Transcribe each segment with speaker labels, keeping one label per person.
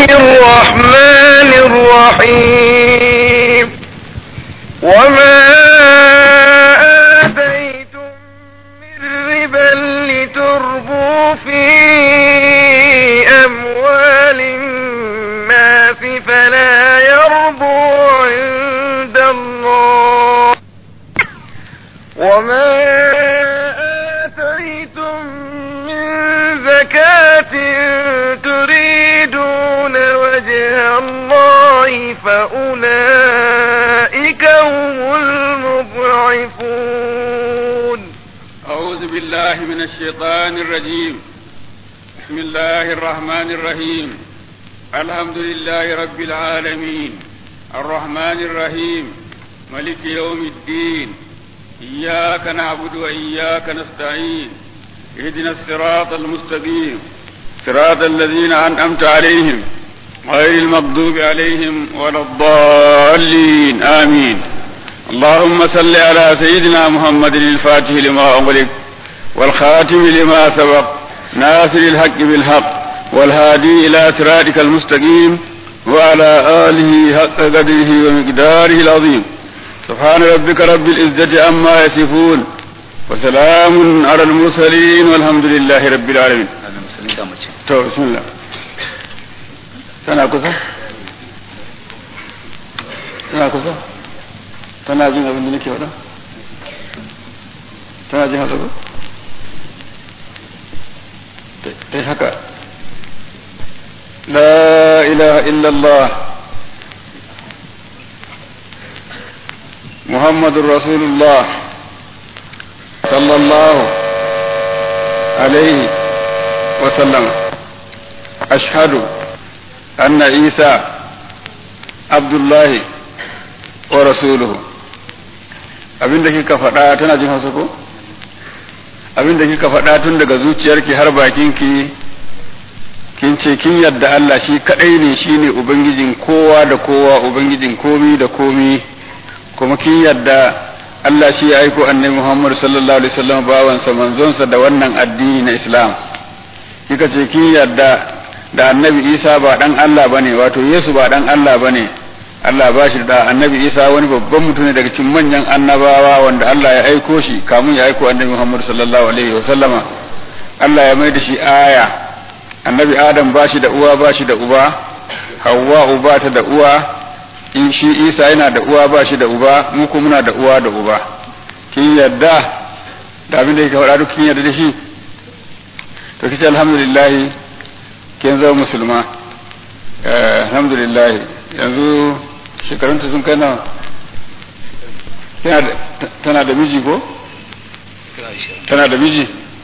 Speaker 1: الرحمن الرحيم وما آتيتم من ربا لتربوا في أموال الناس فلا يربو عند الله وما آتيتم من زكاة تريدون وجه الله فأولئك هم المضعفون
Speaker 2: أعوذ بالله من الشيطان الرجيم بسم الله الرحمن الرحيم الحمد لله رب العالمين الرحمن الرحيم ملك يوم الدين إياك نعبد وإياك نستعين اهدنا الصراط المستقيم صراط الذين أنعمت عليهم غير المغضوب عليهم ولا الضالين آمين اللهم صل على سيدنا محمد الفاتح لما أغلق والخاتم لما سبق ناصر الحق بالحق والهادي إلى صراطك المستقيم وعلى آله حق قدره ومقداره العظيم سبحان ربك رب العزة عما يصفون وسلام على المرسلين والحمد لله رب العالمين to bismillah tana kusa tana kusa tana jin abin da nake faɗa tana jin haka ko ta haka la ilaha illallah محمد رسول الله صلى الله عليه وسلم أشهد أن عيسى عبد الله ورسوله abin da kika faɗa tana jin hausa ko abin da kika faɗa tun daga zuciyarki har bakinki kin ce kin yadda Allah shi kadai ne shine ubangijin kowa da kowa ubangijin komi da komi kuma kin yadda Allah shi ya aiko annabi Muhammad sallallahu alaihi wasallam bawansa manzonsa da wannan addini na Islam kika ce kin yadda da annabi Isa ba dan Allah bane wato Yesu ba dan Allah bane Allah ba shi da annabi Isa wani babban mutum ne daga cikin manyan annabawa wanda Allah ya aiko shi kamun ya aiko annabi Muhammad sallallahu alaihi wasallama Allah ya mai da shi aya annabi Adam ba shi da uwa ba shi da uba Hawwa uba ta da uwa in shi isa yana da uwa ba shi da uba mu kuma muna da uwa da uba kin yadda da abin da yake faɗa duk kin yadda da shi to kice alhamdulillah kin zama musulma alhamdulillah yanzu shekarunta sun kai nawa tana da miji ko tana da miji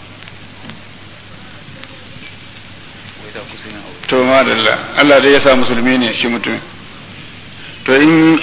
Speaker 2: to madalla Allah dai ya sa musulmi ne shi mutum to in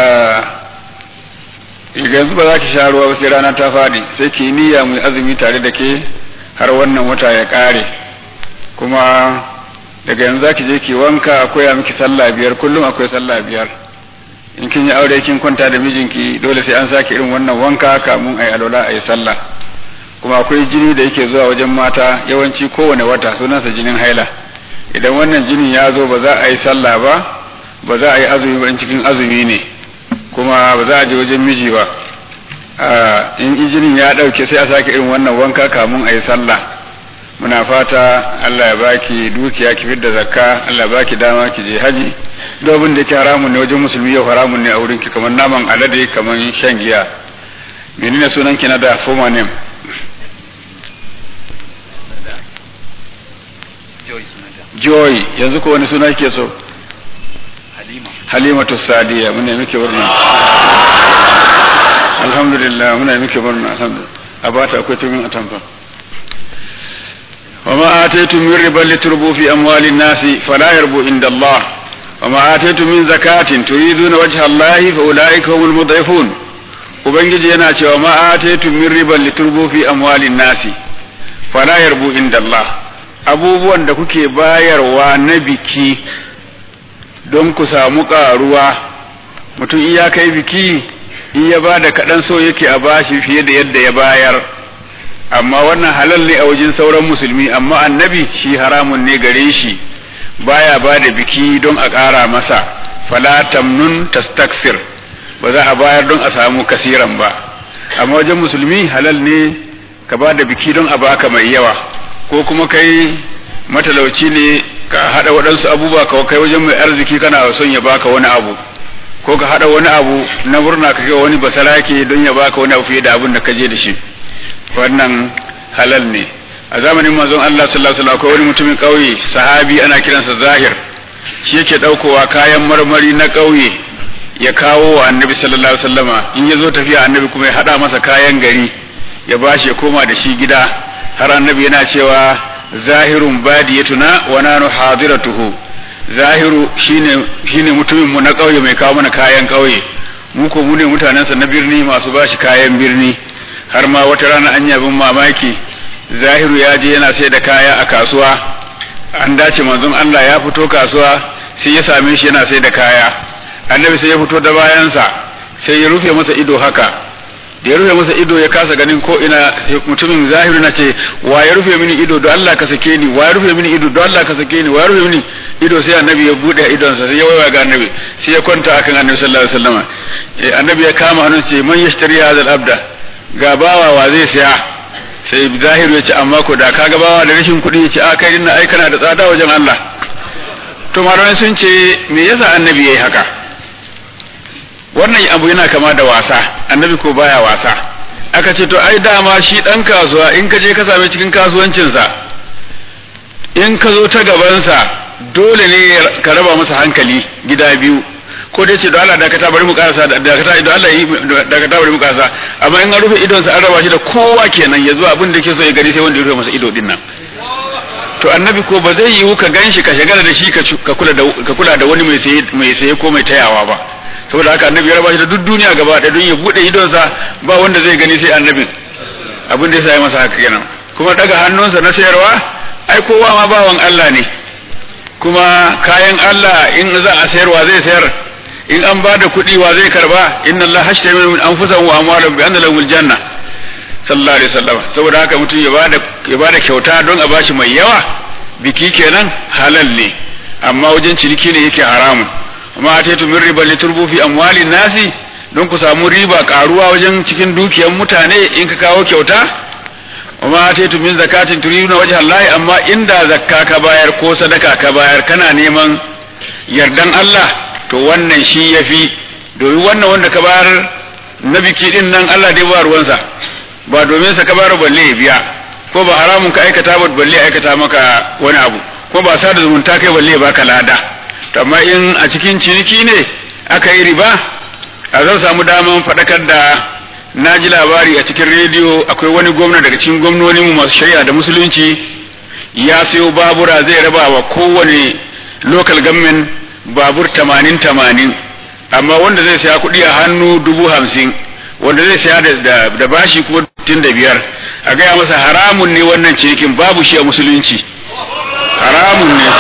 Speaker 2: yanzu ba za ki sha ruwa ba sai rana ta faɗi sai ki niyya mu azumi tare da ke har wannan wata ya ƙare kuma daga yanzu za ki je ki wanka akwai a miki sallah biyar kullum akwai sallah biyar in kin yi aure kin kwanta da mijinki dole sai an sake irin wannan wanka kamun a yi alwala a yi sallah kuma akwai jini da yake zuwa wajen mata yawanci kowane wata sunansa jinin haila idan wannan jinin ya zo ba za a yi sallah ba ba za a yi azumi ba in cikin azumi ne kuma ba za a je wajen miji ba in injinin ya ɗauke sai a sake irin wannan wanka kamun a yi sallah muna fata Allah ya baki dukiya ki fidda zakka Allah ya baki dama ki je haji dobin da ke haramun ne wajen musulmi yau haramun ne a wurin ki kamar naman alade kamar shan giya menene sunan ki na da former name joy yanzu ko wani suna ke so halimatu sadiya muna muke murna alhamdulillah muna muke murna alhamdulillah a bata akwai tumin atamfa وما آتيتم من ربا لتربوا في أموال الناس فلا يربو عند الله وما آتيتم من زكاة تريدون وجه الله فأولئك هم المضعفون ubangiji yana cewa ma ataitum min riban liturbu fi amwalin nasi fala yarbu inda Allah abubuwan da kuke bayarwa na biki don ku samu karuwa mutum iya kai biki in ya ba da kaɗan so yake a bashi fiye da yadda ya bayar amma wannan halal ne a wajen sauran musulmi amma annabi shi haramun ne gare shi baya ba da biki don a ƙara masa fala tamnun tastakfir ba za a bayar don a samu kasiran ba amma wajen musulmi halal ne ka ba da biki don a baka mai yawa ko kuma kai matalauci ne ka haɗa waɗansu abubuwa ka kai wajen mai arziki kana son ya baka wani abu ko ka haɗa wani abu na murna ka kai wani basarake don ya baka wani abu fiye da abin da ka je da shi wannan halal ne a zamanin manzon Allah sallallahu alaihi wasallam akwai wani mutumin ƙauye sahabi ana kiransa Zahir shi yake ɗaukowa kayan marmari na ƙauye ya kawo wa annabi sallallahu alaihi wasallama in ya zo tafiya annabi kuma ya haɗa masa kayan gari ya bashi ya koma da shi gida har annabi yana cewa zahirun badiyatuna wa nanu hadiratuhu zahiru shine shine mutumin mu na ƙauye mai kawo mana kayan ƙauye mu ko mu ne mutanensa na birni masu bashi kayan birni har ma wata rana an yabin mamaki zahiru ya je yana sai da kaya a kasuwa an dace manzon Allah ya fito kasuwa sai ya same shi yana sai da kaya annabi sai ya fito da bayansa sai ya rufe masa ido haka da ya rufe masa ido ya kasa ganin ko ina mutumin zahiru na ce wa ya rufe mini ido don Allah ka sake ni wa ya rufe mini ido don Allah ka sake ni wa ya rufe mini ido sai annabi ya bude idonsa sai ya waiwa ga annabi sai ya kwanta akan annabi sallallahu alaihi wasallam annabi ya kama hannun ce man yashtari hadha abda ga bawa wa zai saya sai zahiru ya ce amma ko da ka ga bawa da rashin kuɗi ya ce a kai dinna ai kana da tsada wajen Allah to malamai sun ce me yasa annabi yayi haka wannan abu yana kama da wasa annabi ko baya wasa aka ce to ai dama shi dan kasuwa in ka je ka same cikin kasuwancinsa in ka zo ta gabansa dole ne ka raba masa hankali gida biyu ko dai ce da Allah dakata bari mu karasa dakata da Allah yi dakata bari mu karasa amma in an rufe idon sa an raba shi da kowa kenan ya zo abin da yake so ya gani sai wanda ya rufe masa ido din nan to annabi ko ba zai yiwu ka ganshi ka shagala da shi ka kula da ka kula da wani mai saye mai saye ko mai tayawa ba saboda haka annabi ya raba shi da duk duniya gaba ɗaya don ya bude idon sa ba wanda zai gani sai annabin abin da ya sa masa haka kenan kuma daga hannunsa na sayarwa ai kowa ma bawan Allah ne kuma kayan Allah in za a sayarwa zai sayar in an ba da kuɗi wa zai karba inna Allah hashtari min anfusahum wa amwalahum bi anna lahumul janna sallallahu alaihi wasallam saboda haka mutum ya bada ya bada kyauta don a bashi mai yawa biki kenan halal ne amma wajen ciniki ne yake haramun amma ataitu min riba liturbu fi amwalin nasi don ku samu riba karuwa wajen cikin dukiyar mutane in ka kawo kyauta amma ataitu min zakatin turiduna wajha Allah amma inda zakka ka bayar ko sadaka ka bayar kana neman yardan Allah to wannan shi ya fi domin wannan wanda ka bayar na biki din nan Allah dai ba ruwansa ba domin sa ka bayar balle ya biya ko ba haramun ka aikata ba balle aikata maka wani abu ko ba sa da zumunta kai balle ya baka lada to amma in a cikin ciniki ne aka yi riba a zan samu daman faɗakar da na ji labari a cikin rediyo akwai wani gwamna daga cikin gwamnonin masu shari'a da musulunci ya sayo babura zai raba wa kowane local government babur tamanin tamanin amma wanda zai saya kuɗi a hannu dubu hamsin wanda zai saya da, da bashi kuma tun da biyar a gaya masa haramun ne wannan cinikin babu shi a musulunci haramun ne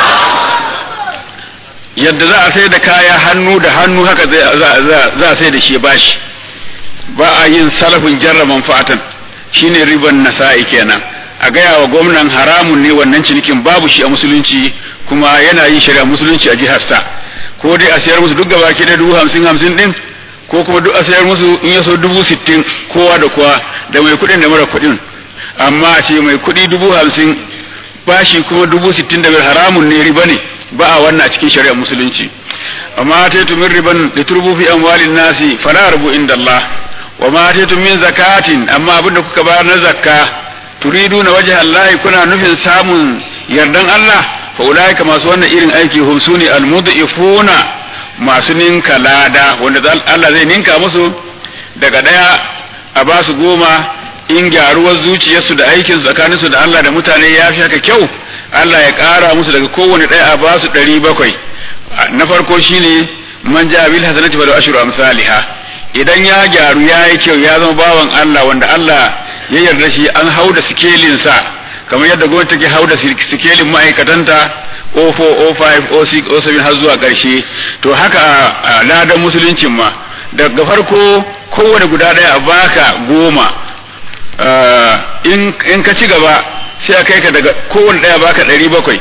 Speaker 2: yadda za a sai da kaya hannu da hannu haka za a sai da shi bashi ba a yin salafin jarra manfa'atan shine riban nasa'i kenan a gaya wa gwamnan haramun ne wannan cinikin babu shi a musulunci kuma yana yin shari'a musulunci a jihar sa ko dai a sayar musu duk gaba da dubu hamsin hamsin din ko kuma duk a sayar musu in ya so dubu sittin kowa da kowa da mai kuɗin da mara kuɗin amma a ce mai kuɗi dubu hamsin bashi kuma dubu sittin da biyar haramun ne riba ne ba a wannan a cikin shari'ar musulunci amma ta min riban da turbu fi amwalin nasi fala rabu inda Allah wa ma ta min zakatin amma abinda kuka bayar na zakka turiduna wajha Allah kuna nufin samun yardan Allah fa ulaika masu wannan irin aiki hum suni almudifuna masu ninka lada wanda Allah zai ninka musu daga daya a ba su goma in gyaruwar zuciyarsu da aikin tsakaninsu da Allah da mutane ya fi haka kyau Allah ya ƙara musu daga kowane ɗaya a ba su ɗari bakwai na farko shine man ja bil hasanati fa ashru amsalha idan ya gyaru ya yi kyau ya zama bawan Allah wanda Allah ya yarda shi an hau da sikelin sa kamar yadda gwamnati take hau da sikelin ma'aikatanta O4 O5 O6 O7 har zuwa ƙarshe to haka a ladan musuluncin ma daga farko kowane guda ɗaya a baka goma in ka ci gaba sai a kai ka daga kowane ɗaya baka ɗari bakwai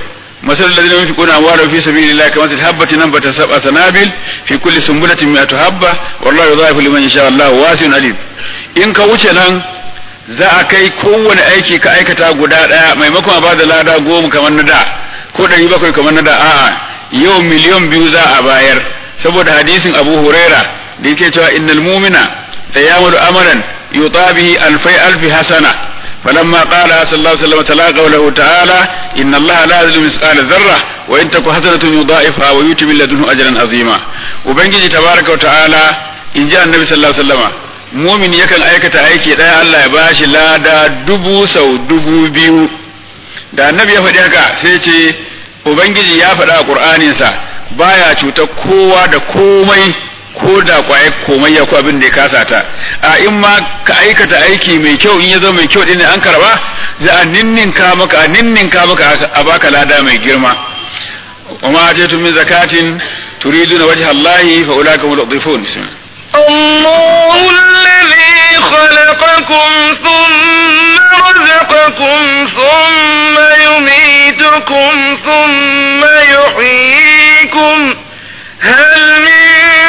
Speaker 2: مثل الذين ينفقون أموالهم في سبيل الله كمثل حبة نبت سبع سنابل في كل سنبلة مئة حبة والله يضاعف لمن يشاء الله واسع عليم in ka wuce nan za a kai kowane aiki ka aikata guda ɗaya maimakon a bada lada goma kamar na da ko ɗari bakwai kamar na da a'a yau miliyan biyu za a bayar saboda hadisin abu huraira da yake cewa innal mumina da yamalu amalan yutabihi alfai alfi hasana فلما قال صلى الله عليه وسلم تلا قوله تعالى إن الله لا يظلم مثقال ذرة وإن تك حسنة يضاعفها ويؤتي من لدنه أجرا عظيما وبنجي تبارك وتعالى إن جاء النبي صلى الله عليه وسلم mumin yakan aikata aiki ɗaya Allah ya bashi lada dubu sau dubu biyu da annabi ya faɗi haka sai ce ubangiji ya faɗa a ƙur'aninsa baya cutar kowa da komai ko da kwaye komai ya ko abin da ya kasa ta a in ma ka aikata aiki mai kyau in ya zama mai kyau din an karba za a ninninka maka a ninninka maka a baka lada mai girma wa ma atatu min zakatin turiduna wajha Allah fa ulaka hum al-dhifun
Speaker 1: الله الذي خلقكم ثم رزقكم ثم يميتكم ثم يحييكم هل من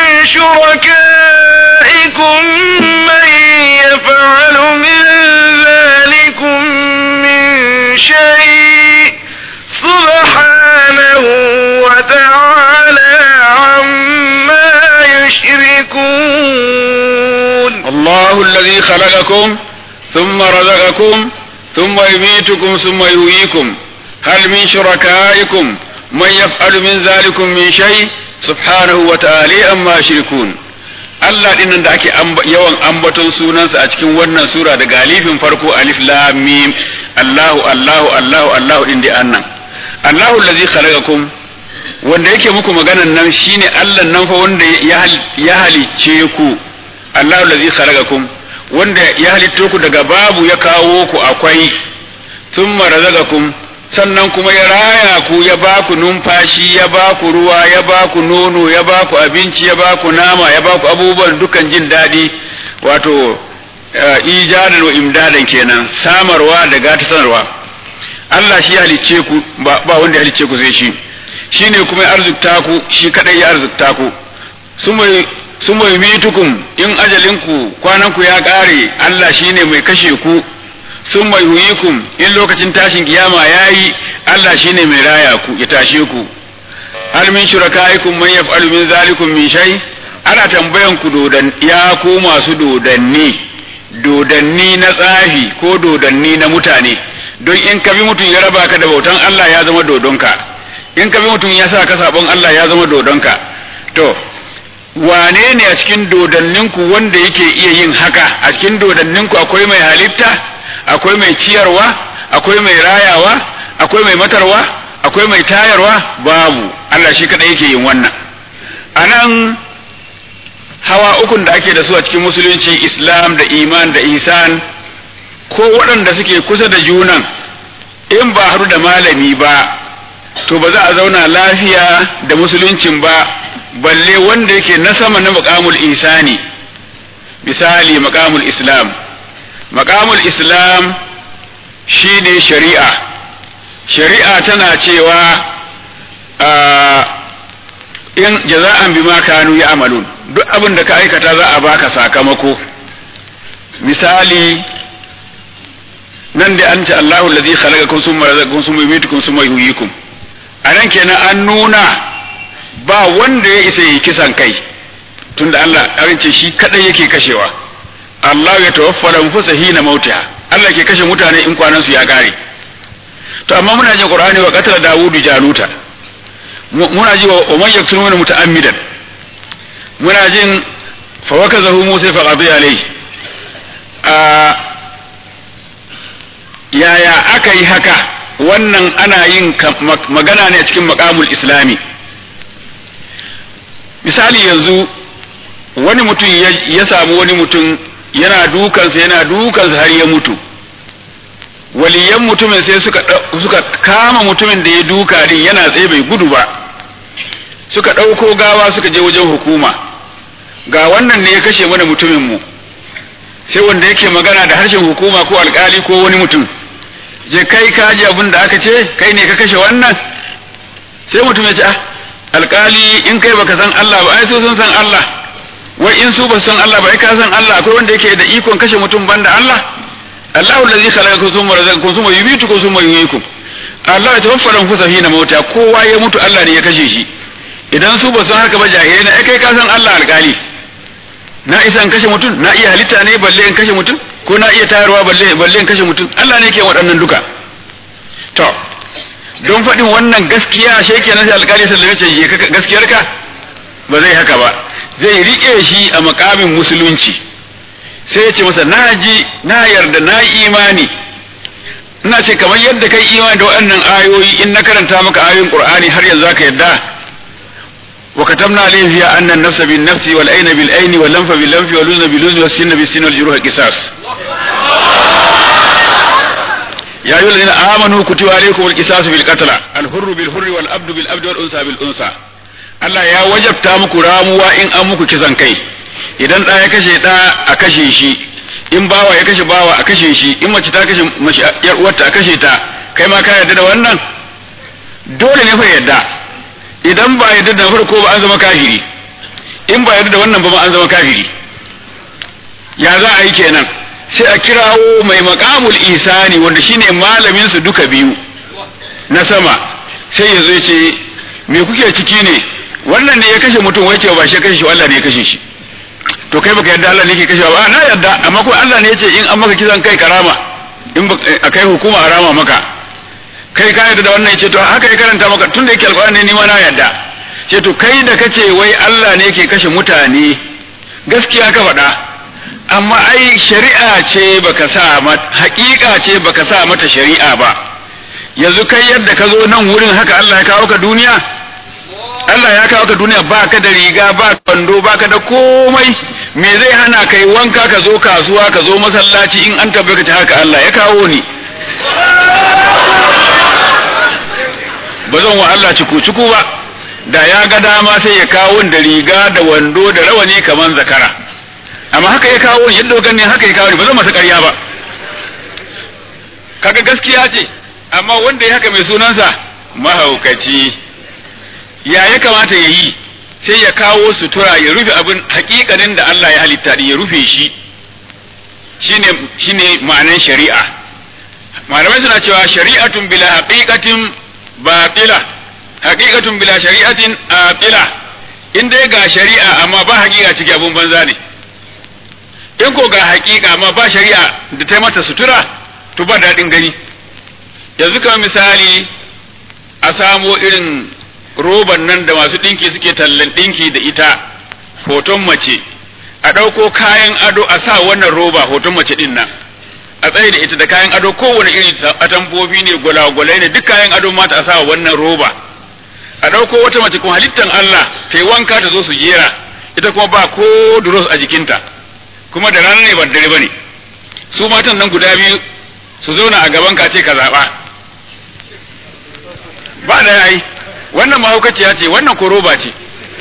Speaker 1: شركائكم من يفعل من ذلكم من شيء سبحانه وتعالى عما يشركون
Speaker 2: الله الذي خلقكم ثم رزقكم ثم يميتكم ثم يحييكم هل من شركائكم من يفعل من ذلكم من شيء subhanahu wa ta'ala amma shirkun Allah din nan da ake yawan ambaton sunansa a cikin wannan sura da galifin farko alif lam mim Allahu Allahu Allahu Allahu din da annan Allahu allazi khalaqakum wanda yake muku maganan nan shine Allah nan fa wanda ya halicce ku Allahu allazi khalaqakum wanda ya halitto ku daga babu ya kawo ku akwai thumma razaqakum sannan kuma ya raya ku ya ba ku numfashi ya ba ku ruwa ya ba ku nono ya ba ku abinci ya ba ku nama ya ba ku abubuwan dukan jin daɗi wato ijadan wa imdadan kenan samarwa da gata sanarwa Allah shi halicce ku ba wanda ya halicce ku sai shi shine kuma ya arzikta ku shi kadai ya arzikta ku sun mai mitukum in ajalinku kwananku ya ƙare Allah shine mai kashe ku sun mai huyikum in lokacin tashin kiyama ya yi Allah shine mai raya ku ya tashe ku hal min shurakaikum man yaf'alu min zalikum min shay ana tambayan ku dodan ya ku masu dodanni dodanni na tsafi ko dodanni na mutane don in ka bi mutum ya raba ka da bautan Allah ya zama dodonka in ka bi mutum ya sa ka sabon Allah ya zama dodonka to wane ne a cikin dodanninku wanda yake iya yin haka a cikin dodanninku akwai mai halitta akwai mai ciyarwa akwai mai rayawa akwai mai matarwa akwai mai tayarwa babu Allah shi kadai yake yin wannan anan hawa ukun da ake da su a cikin musulunci islam da iman da ihsan ko waɗanda suke kusa da junan in ba haru da malami ba to ba za a zauna lafiya da musuluncin ba balle wanda yake na sama na maqamul ihsani misali maqamul islam maqamul islam shine shari'a shari'a tana cewa in jaza'an bima kanu ya'malun duk abin da ka aikata za a baka sakamako misali nan da an ce Allahu allazi khalaqakum summa razaqakum summa yumitukum summa yuhyikum anan kenan an nuna ba wanda ya isa yi kisan kai tunda Allah an ce shi kadai yake kashewa Allah ya tawaffara anfusa hina mautiha Allah ke kashe mutane in kwanan su ya kare to amma muna jin Qur'ani wa qatala Dawudu Jaluta muna ji wa man yaktul min muta'ammidan muna jin fa wakazahu Musa fa qadi alayhi a yaya aka yi haka wannan ana yin magana ne a cikin maqamul islami misali yanzu wani mutum ya samu wani mutum yana dukansa yana dukansa har ya mutu waliyan mutumin sai suka suka kama mutumin da ya duka din yana tsaye bai gudu ba suka ɗauko gawa suka je wajen hukuma ga wannan ne ya kashe mana mutumin mu sai wanda yake magana da harshen hukuma ko alkali ko wani mutum je kai ka ji abin da aka ce kai ne ka kashe wannan sai mutum ya ce ah alkali in kai baka san Allah ba ai su sun san Allah wai in su ba san Allah ba ai ka san Allah akwai wanda yake da ikon kashe mutum banda Allah Allahu allazi khalaqakum thumma razaqakum thumma yumitukum thumma yuhyikum Allah ya tawaffara anfusa hina mauta kowa ya mutu Allah ne ya kashe shi idan su ba san haka ba jahilai na kai ka san Allah alkali na isa in kashe mutum na iya halitta ne balle in kashe mutum ko na iya tayarwa balle balle in kashe mutum Allah ne ke waɗannan duka to don faɗin wannan gaskiya shi kenan sai alkali sallame ce je ka gaskiyarka ba zai haka ba zai rike shi a makamin musulunci sai ya ce masa na ji na yarda na imani ina ce kamar yadda kai imani da waɗannan ayoyi in na karanta maka ayoyin qur'ani har yanzu zaka yarda wa katamna alayhi fiha anna an-nafsa bin-nafsi wal ayna bil-ayni wal lanfa bil-lanfi wal udhna bil-udhni was sinna bis-sinni wal juruha qisas يا أيها الذين آمنوا كتب عليكم القصاص في القتلى الحر بالحر والعبد بالعبد والأنثى بالأنثى Allah ya wajabta muku ramuwa in an muku kisan kai idan ɗa ya kashe ɗa a kashe shi in bawa ya kashe bawa a kashe shi in mace ta kashe mace yar uwarta a kashe ta kai ma ka yarda da wannan dole ne fa yarda idan ba yarda da farko ba an zama kafiri in ba yarda da wannan ba ma an zama kafiri ya za a yi kenan sai a kirawo mai makamul isani wanda shine malamin su duka biyu na sama sai ya zo ce me kuke ciki ne wannan ne ya kashe mutum wai ce ba shi kashe shi Allah ne ya kashe shi to kai baka yarda Allah ne ke kashewa ba na yarda amma ko Allah ne ya ce in an maka kisan kai karama in a kai hukuma a rama maka kai ka yarda da wannan ya ce to haka ya karanta maka tunda yake alƙur'ani ni ma na yarda ce to kai da kace wai Allah ne ke kashe mutane gaskiya ka faɗa amma ai shari'a ce baka sa mata haƙiƙa ce baka sa mata shari'a ba yanzu kai yadda ka zo nan wurin haka Allah ya kawo ka duniya Allah ya kawo ka duniya ba ka da riga ba kwando ba ka da komai me zai hana kai wanka ka zo kasuwa ka zo masallaci in an tabbata ta haka Allah ya kawo ni ba zan wa Allah ciku ciku ba da ya ga dama sai ya kawo da riga da wando da rawani kaman zakara amma haka ya kawo yadda gani haka ya kawo ni ba zan masa ƙarya ba kaga gaskiya ce amma wanda ya haka mai sunansa mahaukaci ya ya kamata ya yi sai ya kawo sutura ya rufe abin hakikanin da Allah ya halitta ya rufe shi shine shine ma'anan shari'a malamai suna cewa shari'atun bila haqiqatin batila haqiqatun bila shari'atin aqila in dai ga shari'a amma ba haqiqa ciki abun banza ne in ko ga haqiqa amma ba shari'a da ta mata sutura to ba daɗin gani yanzu kamar misali a samo irin roban nan da masu ɗinki suke tallan ɗinki da ita hoton mace a ɗauko kayan ado a sa wannan roba hoton mace ɗin nan a tsaye da ita da kayan ado kowane iri atamfofi ne gwalagwalai ne duk kayan ado mata a sa wannan roba a ɗauko wata mace kuma halittan Allah ta yi wanka ta zo su jera ita kuma ba ko duros a jikinta kuma da rana ne ba dare ba ne su matan nan guda biyu su zauna a gaban ka ce ka zaɓa ba da yayi wannan mahaukaciya ce wannan ko roba ce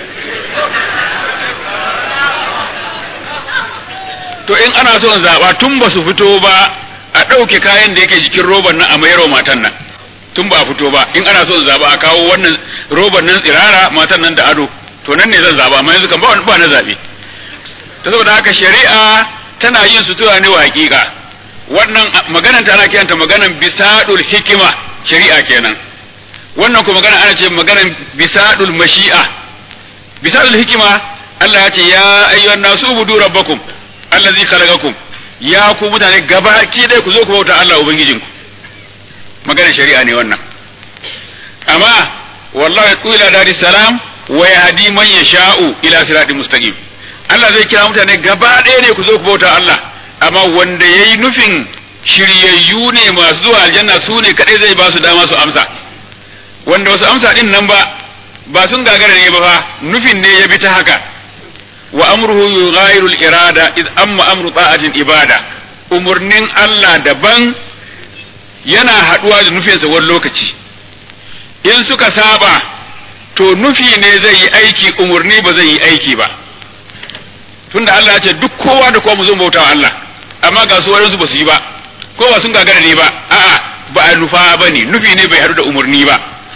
Speaker 2: to in ana son zaɓa tun ba su fito ba a ɗauke kayan da yake jikin roban nan a mayarwa matan nan tun ba a fito ba in ana son zaɓa a kawo wannan roban nan tsirara matan nan da ado to nan ne zan zaɓa amma yanzu kan ba ba na zaɓe ta saboda haka shari'a tana yin sutura ne wa hakika wannan maganan ta ana kiranta maganan bisadul hikima shari'a kenan wannan kuma magana ana ce maganan bisadul mashi'a bisadul hikima Allah ya ce ya ayyuhan nasu ubudu rabbakum allazi khalaqakum ya ku mutane gaba ki dai ku zo ku bauta Allah ubangijinku maganar shari'a ne wannan amma wallahi qila dari salam wa yahdi man yasha'u ila siratin mustaqim Allah zai kira mutane gaba ɗaya ne ku zo ku bauta Allah amma wanda yayi nufin shiryayyu ne masu zuwa aljanna su ne kadai zai ba su dama su amsa wanda wasu amsa din nan ba ba sun gagara ne ba fa nufin ne ya bi ta haka wa amruhu yughayyiru al-irada id amma amru ta'atin ibada umurnin Allah daban yana haduwa da nufinsa wani lokaci in suka saba to nufi ne zai yi aiki umurni ba zai yi aiki ba tunda Allah ya ce duk kowa da kowa mu zo bauta wa Allah amma ga su wadansu ba su yi ba ko ba sun gagara ne ba a'a ba a nufa ba ne nufi ne bai haɗu da umurni ba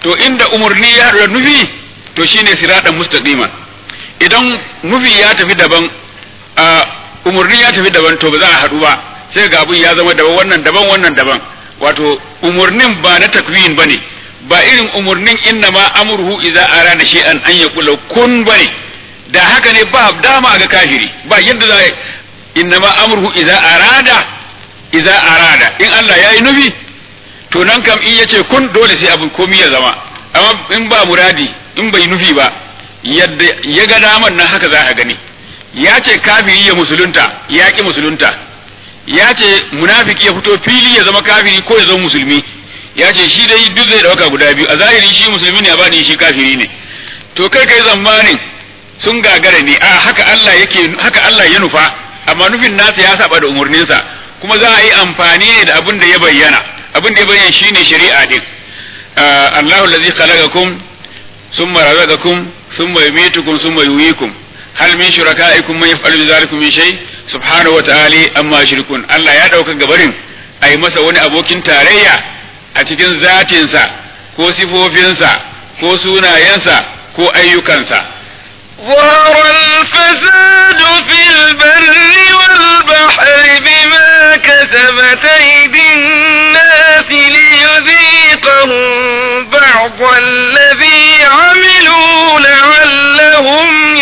Speaker 2: to inda umurni ya haɗu da nufi to shine siratan mustaqima idan nufi ya tafi daban a umurni ya tafi daban to ba za a haɗu ba sai ga abun ya zama daban wannan daban wannan daban wato umurnin ba na takwin bane ba irin umurnin inna ma amruhu idza arada shay'an an yaqula kun bane da haka ne ba dama ga kafiri ba yadda za inna ma amruhu idza arada idza arada in Allah yayi nufi to nan kam in yace kun dole sai abu komai ya zama amma in ba muradi in bai nufi ba yadda ya ga daman nan haka za a gani ya ce kafiri ya musulunta ya ki musulunta ya ce munafiki ya fito fili ya zama kafiri ko ya zama musulmi ya ce shi dai duk zai dauka guda biyu a zahiri shi musulmi ne a bani shi kafiri ne to kai kai zamanin sun gagara ne a haka Allah yake haka Allah ya nufa amma nufin nasa ya saba da umurninsa kuma za a yi amfani ne da abin da ya bayyana abin da ya bayyana shine shari'a din Allahu allazi khalaqakum thumma razaqakum thumma yumitukum thumma yuhyikum hal min shurakaikum man yaf'alu dhalikum min shay subhanahu wa ta'ala amma yushrikun Allah ya dauka gabarin ai masa wani abokin tarayya a cikin zatinsa ko sifofinsa ko sunayensa ko ayyukansa
Speaker 1: ظهر الفساد في البر والبحر بما كسبت أيدي الناس ليذيقهم بعض الذي عملوا لعلهم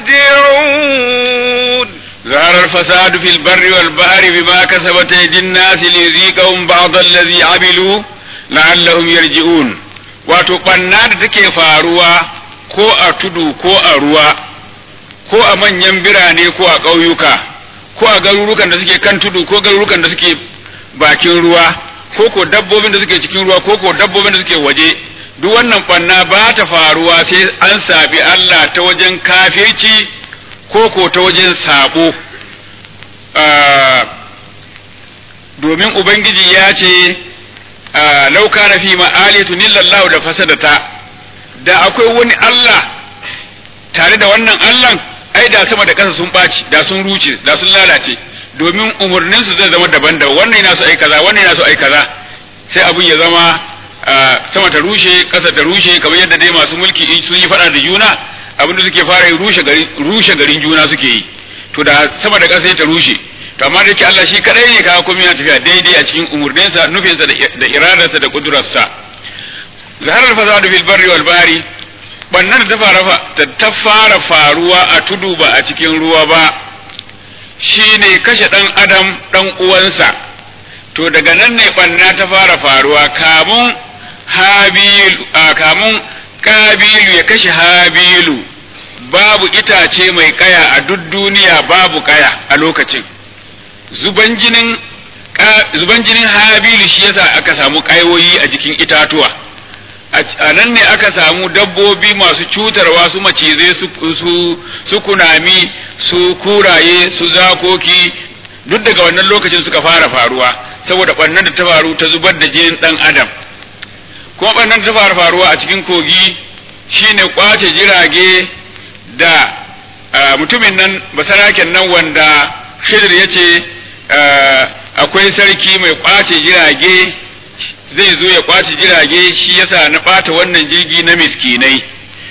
Speaker 1: يرجعون
Speaker 2: ظهر الفساد في البر والبحر بما كسبت أيدي الناس ليذيقهم بعض الذي عملوا لعلهم يرجعون wato ɓanna da take faruwa ko a tudu ko a ruwa ko a manyan birane ko a ƙauyuka ko a garurukan da suke kan tudu ko garurukan da suke bakin ruwa ko ko dabbobin da suke cikin ruwa ko ko dabbobin da suke waje duk wannan ɓanna ba ta faruwa sai an sabi Allah ta wajen kafirci ko ko ta wajen sabo domin ubangiji ya ce lauka na fi ma'aliyatu nillallahu da fasadata da akwai wani Allah tare da wannan Allah ai da sama da ƙasa sun ɓaci da sun ruce da sun lalace domin umarninsu zai zama daban da wannan yana so ai kaza wannan yana so ai kaza sai abun ya zama sama ta rushe ƙasa ta rushe kamar yadda dai masu mulki in sun yi faɗa da juna abin da suke fara yi rushe garin rushe garin juna suke yi to da sama da ƙasa ta rushe to amma da yake Allah shi kadai ne kaga komai yana tafiya daidai a cikin umurninsa nufinsa da iradarsa da kudurarsa zaharar fasadu fil barri wal bahri bannan da ta fara ta fara faruwa a tudu ba a cikin ruwa ba shine kashe dan adam dan uwansa to daga nan ne banna ta fara faruwa kamun habil kamun kabilu ya kashe habilu babu itace mai kaya a duk duniya babu kaya a lokacin zuban jinin zuban jinin habilu shi yasa aka samu kayoyi a jikin itatuwa a nan ne aka samu dabbobi masu cutarwa su macizai su su kunami su kuraye su zakoki duk daga wannan lokacin suka fara faruwa saboda ɓannan da ta faru ta zubar da jinin ɗan adam kuma ɓannan da ta fara faruwa a cikin kogi shine kwace jirage da mutumin nan basaraken nan wanda shidir ya ce akwai sarki mai kwace jirage zai zo ya kwace jirage shi yasa na ɓata wannan jirgi na miskinai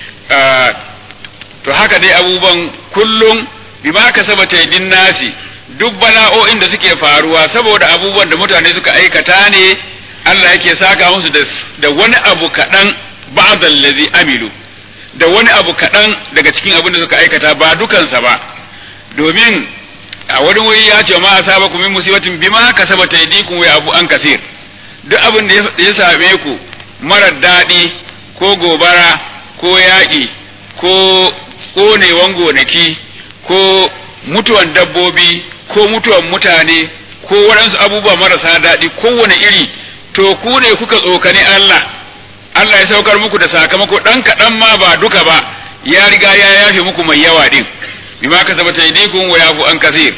Speaker 2: to haka dai abubuwan kullum bima ka saba taidin nasi duk bala'o'in da suke faruwa saboda abubuwan da mutane suka aikata ne Allah yake saka musu da wani abu kaɗan ba'dal ladzi amilu da wani abu kaɗan daga cikin abin da suka aikata ba dukansa ba domin a wani wuri ya ce ma asaba ku min musibatin bima kasaba taydikum wa abu an kasir duk abin da ya same ku marar daɗi ko gobara ko yaƙi ko ƙonewan gonaki ko mutuwan dabbobi ko mutuwan mutane ko waɗansu abubuwa marasa daɗi kowane iri to ku ne kuka tsokani Allah Allah ya saukar muku da sakamako ɗan kaɗan ma ba duka ba ya riga ya yafe muku mai yawa ɗin bima kasabat aydikum wa yafu an kasir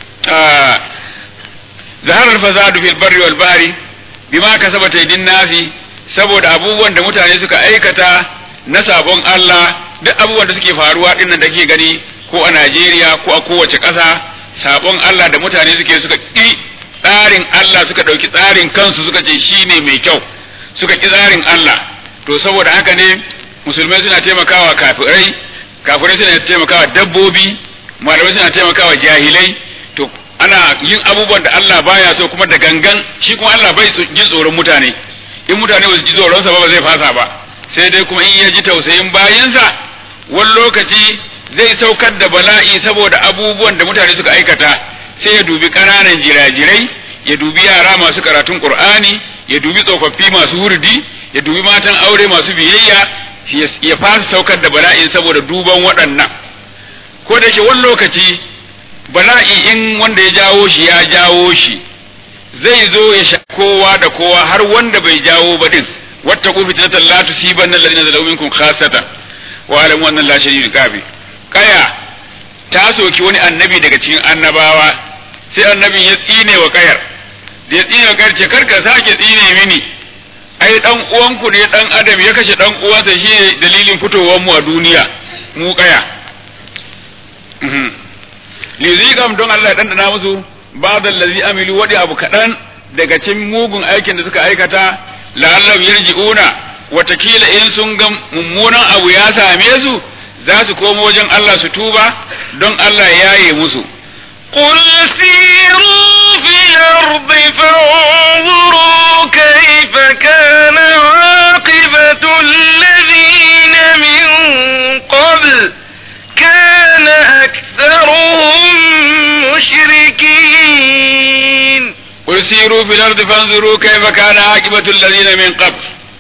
Speaker 2: zahara al-fasadu fil barri wal bahri bima kasabat aydin nasi saboda abubuwan da mutane suka aikata na sabon Allah duk abubuwan da suke faruwa dinnan da ke gani ko a Najeriya ko a kowace ƙasa sabon Allah da mutane suke suka ƙi tsarin Allah suka ɗauki tsarin kansu suka ce shine mai kyau suka ƙi tsarin Allah to saboda haka ne musulmai suna taimakawa kafirai kafirai suna taimakawa dabbobi malamai suna taimakawa jahilai to ana yin abubuwan da Allah baya so kuma da gangan shi kuma Allah bai jin tsoron mutane in mutane ba su ji tsoron sa ba ba zai fasa ba sai dai kuma in ya ji tausayin bayansa wani lokaci zai saukar da bala'i saboda abubuwan da mutane suka aikata sai ya dubi ƙananan jirajirai ya dubi yara masu karatun Qur'ani ya dubi tsofaffi masu hurdi ya dubi matan aure masu biyayya ya fasa saukar da bala'in saboda duban waɗannan ko da yake wani lokaci bala'i in wanda ya jawo shi ya jawo shi zai zo ya sha kowa da kowa har wanda bai jawo ba din wata ku fitnatan la tusiban alladhina zalamu minkum khassatan wa alamu anna la shadidul qabi kaya ta soki wani annabi daga cikin annabawa sai annabin ya tsine wa kayar da ya tsine wa kayar ce karka sake tsine mini ai dan uwanku ne dan adam ya kashe dan uwansa shine dalilin fitowar mu a duniya mu kaya lizikam don Allah ya dandana musu ba'da allazi amilu wadi abu kadan daga cikin mugun aikin da suka aikata la'allam yarji'una watakila in sun ga mummunan abu ya same su za su komo wajen Allah su tuba don Allah ya yaye musu
Speaker 1: قل سيروا في الأرض فانظروا كيف كان عاقبة الذين من قبل كان أكثرهم مشركين
Speaker 2: قل سيروا في الأرض فانظروا كيف كان عاقبة الذين من قبل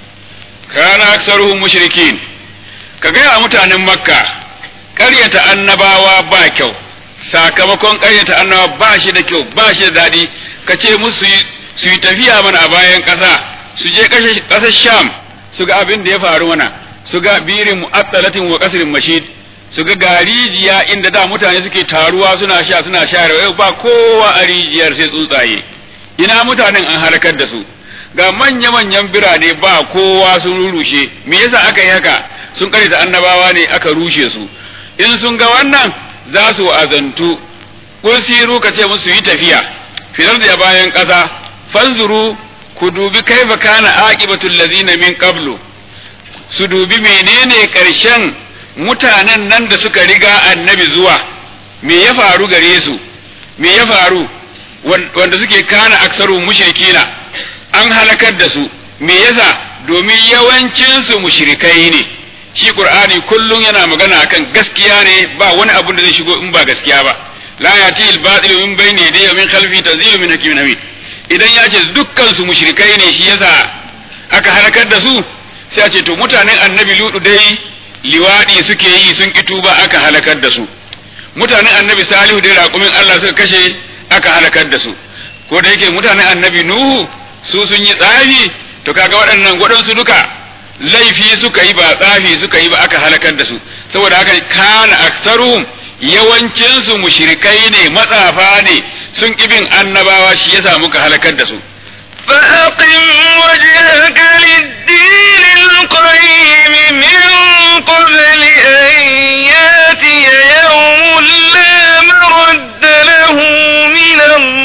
Speaker 2: كان أكثرهم مشركين كجاء متعن مكة قرية النباوة باكو sakamakon ƙaryata annawa ba shi da kyau ba shi da daɗi ka ce musu su yi tafiya mana a bayan ƙasa su je ƙasar sham su ga abin da ya faru mana su ga birin mu'attalatin wa qasrin mashid su ga garijiya inda da mutane suke taruwa suna sha suna sha yau ba kowa a rijiyar sai tsuntsaye ina mutanen an halakar da su ga manya-manyan birane ba kowa sun rushe me yasa aka yi haka sun da annabawa ne aka rushe su in sun ga wannan za su azantu kun siru ka ce musu yi tafiya fitar da bayan ƙasa fanzuru ku dubi kaifa kana aqibatul ladzina min qablu su dubi menene ƙarshen mutanen nan da suka riga annabi zuwa me ya faru gare su me ya faru wanda suke kana aksaru mushrikina an halakar da su me yasa domin yawancin su mushrikai ne shi qur'ani kullum yana magana akan gaskiya ne ba wani abu da zai shigo in ba gaskiya ba la yati al batil min bayni yadayhi min khalfi tazilu min hakimin hamid idan ya ce dukkan su mushrikai ne shi yasa aka halakar da su sai a ce to mutanen annabi ludu dai liwadi suke yi sun ki tuba aka halakar da su mutanen annabi salihu dai raƙumin Allah suka kashe aka halakar da su ko da yake mutanen annabi nuhu su sun yi tsafi to kaga waɗannan waɗansu duka laifi suka yi ba tsafi suka yi ba aka halakar da su saboda haka kana aksaruhum yawancin su mushrikai ne matsafa ne sun kibin annabawa shi yasa muka halakar da su
Speaker 1: فأقم وجهك للدين القيم من قبل أن ياتي يوم لا مرد له من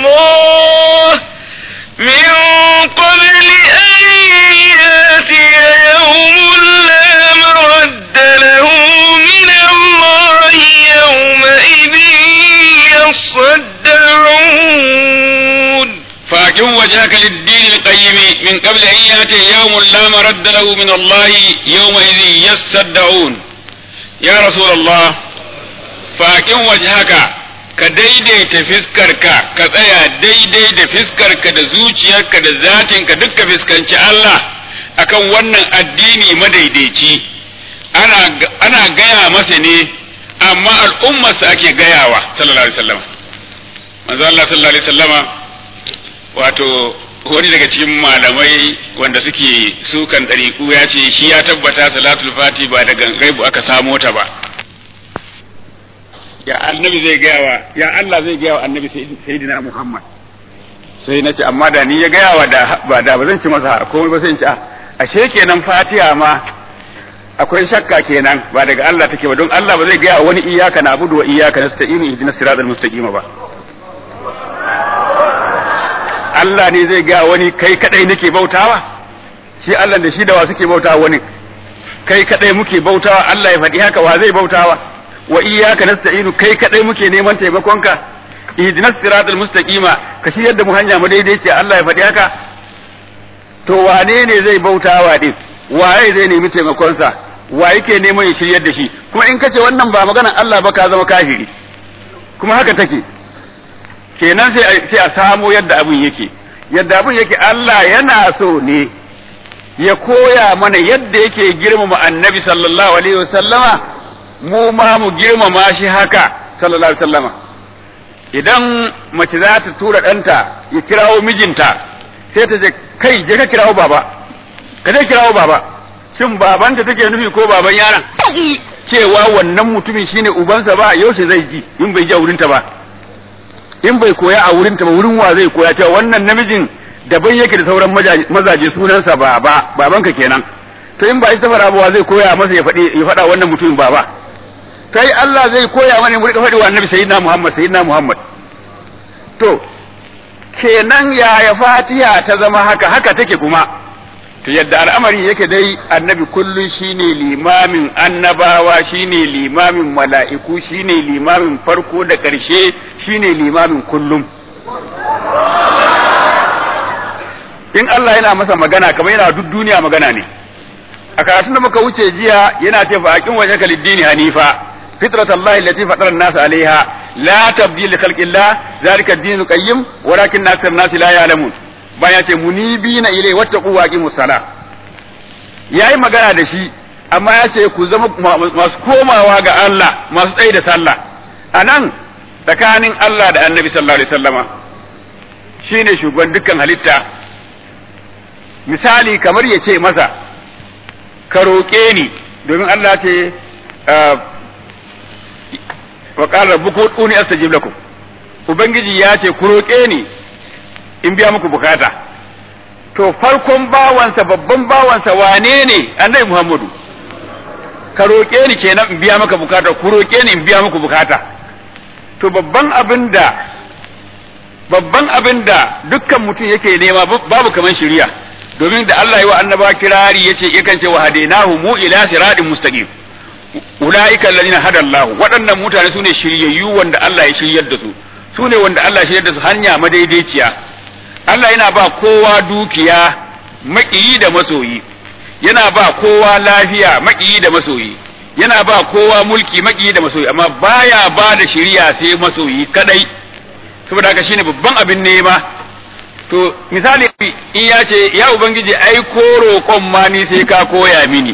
Speaker 1: الله من قبل أن ياتي يوم لا مرد له من الله يومئذ يصدعون
Speaker 2: فأقم وجهك للدين القيم من قبل أن يأتي يوم لا مرد له من الله يومئذ يصدعون يا رسول الله فأقم وجهك ka daidaita fiskarka ka tsaya daidai da fiskarka da zuciyarka da zatinka duk ka fiskanci Allah akan wannan addini madaidaici ana ana gaya masa ne amma al'ummarsa ake gayawa sallallahu alaihi wasallam manzo Allah sallallahu alaihi wasallama wato wani daga cikin malamai wanda suke sukan ɗariƙu ya ce shi ya tabbata salatul fati ba daga gaibu aka samo ta ba ya annabi zai gaya wa ya Allah zai gaya wa annabi sayyidina Muhammad sai na ce amma da ni ya gaya wa da ba da ba zan ci masa komai ba sai in ci a ashe kenan fatiha ma akwai shakka kenan ba daga Allah take ba don Allah ba zai gaya wa wani iyaka na abudu wa iyaka nasta'inu ihdinas siratal mustaqim ba Allah ne zai gaya wani kai kadai nake bautawa shi Allah da shi da wa suke bautawa wani kai kadai muke bautawa Allah ya faɗi haka wa zai bautawa wa iyyaka nasta'inu kai kadai muke neman taimakonka ihdinas siratal mustaqima ka shiryar da mu hanya mu daidai ce Allah ya faɗi haka to wane ne zai bautawa din waye zai nemi taimakonsa wa yake neman ya shiryar da shi kuma in kace wannan ba maganar Allah ba ka zama kafiri kuma haka take kenan sai sai a samo yadda abin yake yadda abin yake Allah yana so ne ya koya mana yadda yake girmama annabi sallallahu alaihi wasallama mu ma mu girmama shi haka sallallahu alaihi wasallama idan mace za ta tura ɗanta ya kirawo mijinta sai ta ce kai je ka kirawo baba ka je kirawo baba shin babanta take nufi ko baban yaron cewa wannan mutumin shine ubansa ba yaushe zai ji in bai ji a wurinta ba in bai koya a wurinta ba wurin wa zai koya cewa wannan namijin daban yake da sauran mazaje sunansa baba babanka kenan to in ba ita fara ba zai koya masa ya faɗi ya faɗa wannan mutumin baba kai Allah zai koya mana mu rika faɗi wa annabi sayyidina Muhammad sayyidina Muhammad to kenan yaya fatiha ta zama haka haka take kuma to yadda al'amari yake dai annabi kullun shine limamin annabawa shine limamin mala'iku shine limamin farko da ƙarshe shine limamin kullum in Allah yana masa magana kamar yana duk duniya magana ne a karatun da muka wuce jiya yana ce fa aqim wajhaka lid-dini hanifa fitratallahi allati fatara an-nas 'alayha la tabdila li khalqillah zalika ad-din qayyim walakin akthar an-nas la ya'lamun bayan ce munibina ilai wattaqu wa aqimus sala yayi magana da shi amma ya ce ku zama masu komawa ga Allah masu tsaye da sallah anan tsakanin Allah da Annabi sallallahu alaihi wasallama shine shugaban dukkan halitta misali kamar ya ce masa ka roƙe ni domin Allah ce wa qala rabbukum ud'uni astajib lakum ubangiji ya ce ku roƙe ni in biya muku bukata to farkon bawansa babban bawansa wane ne annabi Muhammadu ka roƙe ni kenan in biya maka bukata ku roƙe ni in biya muku bukata to babban abin da babban abin da dukkan mutum yake nema babu kaman shiriya domin da Allah ya wa annaba kirari yace yakan ce wa hadainahu mu ila siratin mustaqim ulaika alladhina hada Allah waɗannan mutane sune shiryayyu wanda Allah ya shiryar da su sune wanda Allah ya shiryar da su hanya madaidaiciya Allah yana ba kowa dukiya maƙiyi da masoyi yana ba kowa lafiya maƙiyi da masoyi yana ba kowa mulki maƙiyi da masoyi amma baya ba da shiriya sai masoyi kadai saboda haka shine babban abin nema to misali in ya ce ya ubangiji ai ko roƙon ma ni sai ka koya mini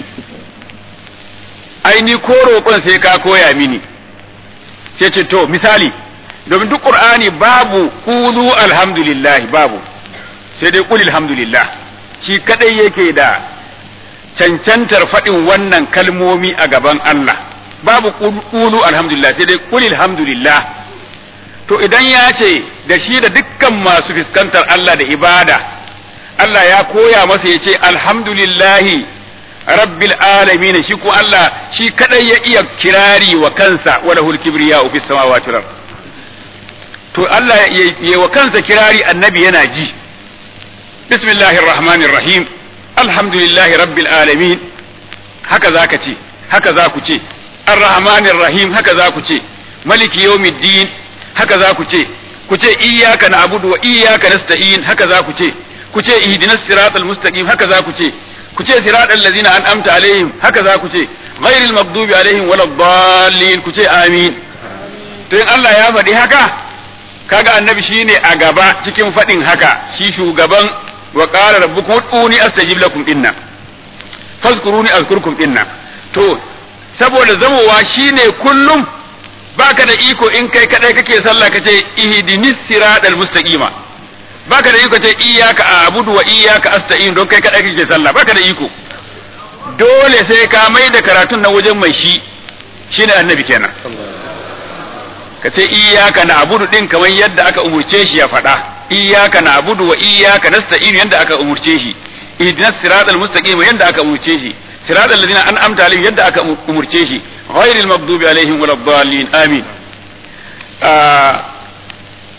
Speaker 2: ai ni ko roƙon sai ka koya mini sai ce to misali domin duk qur'ani babu qulu alhamdulillah babu sai dai qul alhamdulillah shi kadai yake da cancantar faɗin wannan kalmomi a gaban Allah babu qulu alhamdulillah sai dai qul alhamdulillah to idan ya ce da shi da dukkan masu fuskantar Allah da ibada Allah ya koya masa ya ce alhamdulillahi rabbil alamin shi ko Allah shi kadai ya iya kirari wa kansa wala hul kibriya fi samawati wal to Allah ya wa kansa kirari annabi yana ji bismillahir rahmanir rahim alhamdulillahi rabbil alamin haka zaka ce haka za ku ce arrahmanir rahim haka za ku ce maliki yawmiddin haka za ku ce ku ce iyyaka na'budu wa iyyaka nasta'in haka za ku ce ku ce ihdinas siratal mustaqim haka za ku ce ku ce siratal ladzina an'amta alaihim haka za ku ce ghairil maghdubi alaihim waladdallin ku ce amin to in Allah ya faɗi haka kaga annabi shine a gaba cikin faɗin haka shi shugaban wa qala rabbukum ud'uni astajib lakum dinna fazkuruni azkurkum dinna to saboda zamowa shine kullum baka da iko in kai kadai kake sallah kace ihdinis siratal mustaqima baka da iko ce iyyaka a'budu wa iyyaka asta'in don kai kadai kake sallah baka da iko dole sai ka mai da karatun na wajen mai shi shine annabi kenan kace iyyaka na'budu din kamar yadda aka umurce shi ya faɗa iyyaka na'budu wa iyyaka nasta'in yadda aka umurce shi ihdinas siratal mustaqima yadda aka umurce shi siratal ladina an'amta alaihim yadda aka umurce shi ghairil maghdubi alaihim waladdallin amin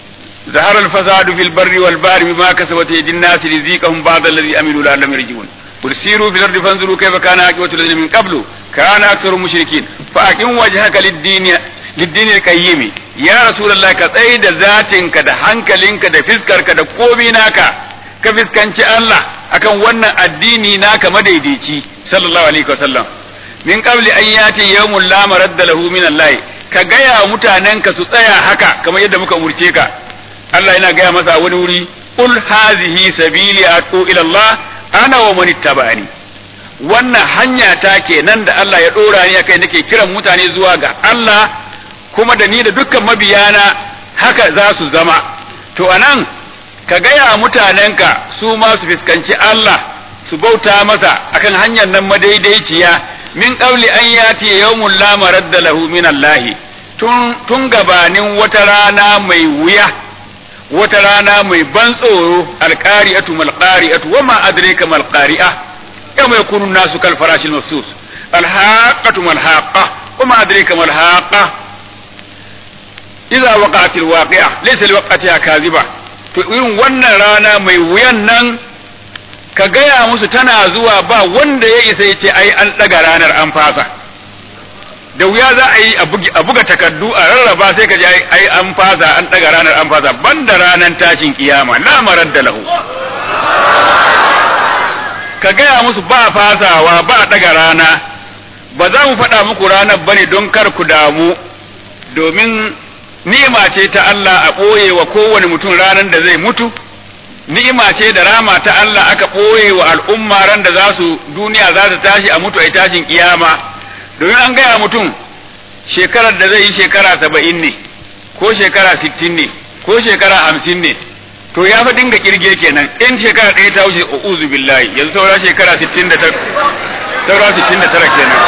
Speaker 2: ظهر الفساد في البر والبحر بما كسبت يد الناس ليذيقهم بعض الذي عملوا لعلهم يرجعون قل سيروا في الأرض فانظروا كيف كان عاقبة الذين من قبل كان أكثر المشركين فأقم وجهك للدين للدين القيم يا رسول الله كتسيد ذاتك da hankalinka da fiskarka da komi naka ka fiskanci Allah akan wannan addini naka madaidaici sallallahu alaihi wasallam min qabli an yati yawmun la maradda lahu min Allah ka gaya mutanenka su tsaya haka kamar yadda muka umurce ka Allah yana gaya masa wani wuri qul hazihi sabili atu ila Allah ana wa man ittaba'ani wannan hanya ta kenan da Allah ya dora ni akai nake kiran mutane zuwa ga Allah kuma da ni da dukkan mabiyana haka za su zama to anan ka gaya mutanenka su ma su fuskanci Allah su bauta masa akan hanyar nan madaidaiciya min qabli an yati yawmun la maradda lahu min Allah tun tun gabanin wata rana mai wuya wata rana mai ban tsoro alqari'atu mal qari'atu wama adraka mal qari'a yawma yakunu nasu kal farashil mafsus alhaqatu mal haqa wama adraka mal haqa idza waqa'atil waqi'a laysa liwaqatiha kadhiba to irin wannan rana mai wuyan nan ka gaya musu tana zuwa ba wanda ya isa ya ce ai an ɗaga ranar an fasa da wuya za a yi a buga takardu a rarraba sai ka ji ai an fasa an ɗaga ranar an fasa banda ranar tashin kiyama na marar da lahu ka gaya musu ba fasawa ba ɗaga rana ba za mu faɗa muku ranar bane don kar ku damu domin ni'ima ce ta Allah a ɓoye wa kowane mutum ranar da zai mutu ni'ima ce da rama ta Allah aka ɓoye wa al'umma ran da za su duniya za ta tashi a mutu a tashin kiyama domin an gaya mutum shekarar da zai yi shekara saba'in ne ko shekara sittin ne ko shekara hamsin ne to ya fa dinga kirge kenan in shekara ɗaya ta wuce uzu billahi yanzu saura shekara sittin da saura sittin da tara kenan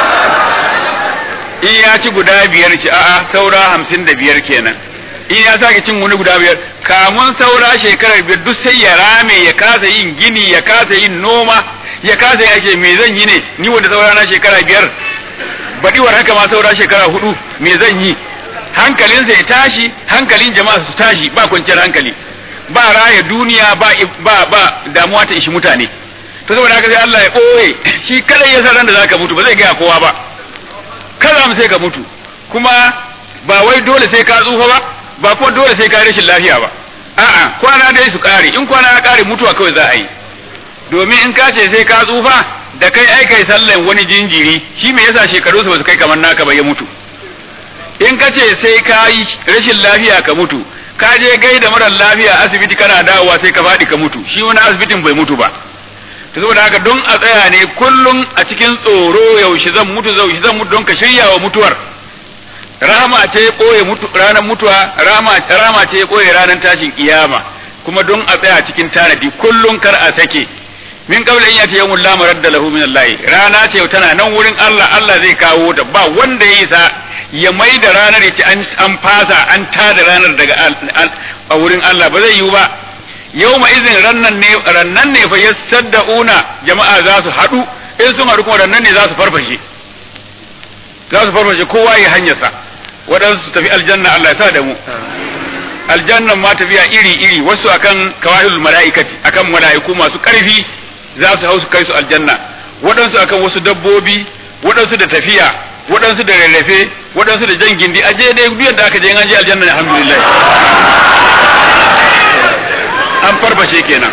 Speaker 2: in ya ci guda biyar ci a'a saura hamsin da biyar kenan in ya sake cin wani guda biyar kamun saura shekarar biyar duk sai ya rame ya kasa yin gini ya kasa yin noma ya kasa ya ce me zan yi ne ni wanda saura na shekara biyar baɗiwar haka ma saura shekara hudu me zan yi hankalinsa ya tashi hankalin jama'a su tashi ba kwanciyar hankali ba raya duniya ba ba ba damuwa ta ishi mutane to saboda haka sai Allah ya ɓoye shi kadai ya san ran da zaka mutu ba zai gaya kowa ba kada mu sai ka mutu kuma ba wai dole sai ka tsufa ba ba kuma dole sai ka rashin lafiya ba a'a kwana dai su kare in kwana ya kare mutuwa kawai za a yi domin in ka ce sai ka tsufa da kai ai kai sallan wani jinjiri shi me yasa shekaru su kai kamar naka ba ya mutu in ka ce sai ka yi rashin lafiya ka mutu ka je gaida marar lafiya asibiti kana dawowa sai ka faɗi ka mutu shi wani asibitin bai mutu ba ta saboda haka don a tsaya ne kullum a cikin tsoro yaushe zan mutu yaushe zan mutu don ka shirya wa mutuwar rahama ce koye mutu ranar mutuwa rahama rahama ce koye ranar tashin kiyama kuma don a tsaya cikin tanadi kullum kar a sake min qabla in yati yawmul la maradda lahu min Allah rana ce tana nan wurin Allah Allah zai kawo ta ba wanda ya isa ya mai da ranar ya ce an fasa an tada ranar daga a wurin Allah ba zai yiwu ba yawma izin rannan ne rannan ne fa yasaddauna jama'a za su haɗu in sun haɗu kuma rannan ne za su farfashe za su farfashe kowa ya hanyarsa waɗansu su tafi aljanna Allah ya sa da mu aljannan ma tafiya iri iri wasu akan kawahilul mala'ikati akan mala'iku masu ƙarfi za su hau su kai su aljanna waɗansu akan wasu dabbobi waɗansu da tafiya waɗansu da rarrafe waɗansu da jan gindi aje dai duk da aka je an je aljanna alhamdulillah an farfashe kenan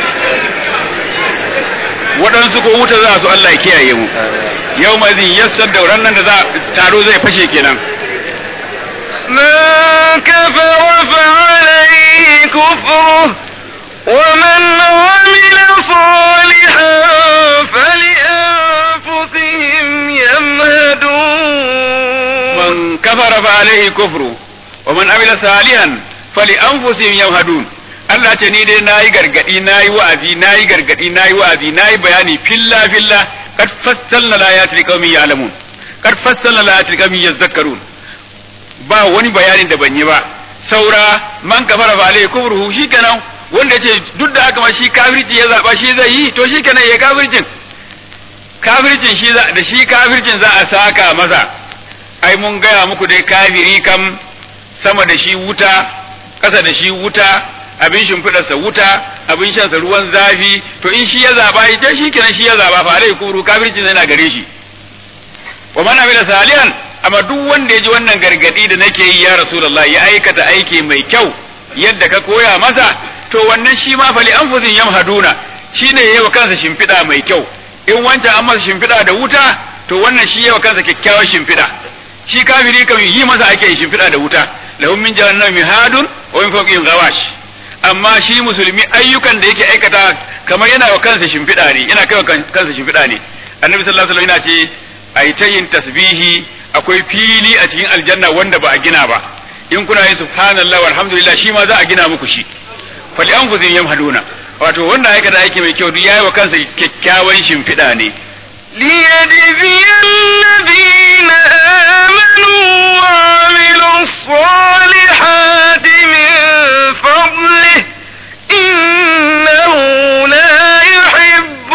Speaker 2: waɗansu ko wuta za su Allah ya kiyaye mu yau ma zin yassar da nan da za taro zai fashe kenan
Speaker 1: من كفر فعليه كفره ومن عمل صالحا فلأنفسهم يمهدون
Speaker 2: من كفر فعليه كفره ومن عمل صالحا فلأنفسهم يمهدون Allah ce ni dai nayi gargadi nayi wa'azi nayi gargadi nayi wa'azi nayi bayani filla filla kad fassalna layati liqaumin ya'lamun kad fassalna layati liqaumin yadhakkarun ba wani bayani da ban yi ba saura man kafara fa alai kufruhu shikenan wanda ce duk da haka ma shi kafirci ya zaba shi zai yi to shikenan ya kafircin kafircin shi da shi kafircin za a saka masa ai mun gaya muku dai kafiri kam sama da shi wuta ƙasa da shi wuta abin shimfiɗarsa wuta abin shansa ruwan zafi to in shi ya zaba ita shi kenan shi ya zaba fa alai kuru kafirci yana gare shi wa man amila salihan amma duk wanda ya ji wannan gargadi da nake yi ya rasulullahi ya aikata aiki mai kyau yadda ka koya masa to wannan shi ma fali anfusin yamhaduna shine yayi wa kansa shimfiɗa mai kyau in wancan an masa shimfiɗa da wuta to wannan shi yayi wa kansa kyakkyawar shimfiɗa shi kafiri kan yi masa ake shimfiɗa da wuta lahum min jahannam mihadun wa min fawqihim ghawash amma shi musulmi ayyukan da yake aikata kamar yana wa kansa shimfiɗa ne yana kai wa kansa shimfiɗa ne annabi sallallahu alaihi wasallam yana ce ai ta yin tasbihi akwai fili a cikin aljanna wanda ba a gina ba in kuna yin subhanallah walhamdulillah shi ma za a gina muku shi fali anfusihim yamhaduna wato wanda aikata aiki mai kyau duk yayi wa kansa kyakkyawan shimfiɗa ne
Speaker 1: ليجزي الذين آمنوا وعملوا الصالحات من فضله إنه لا يحب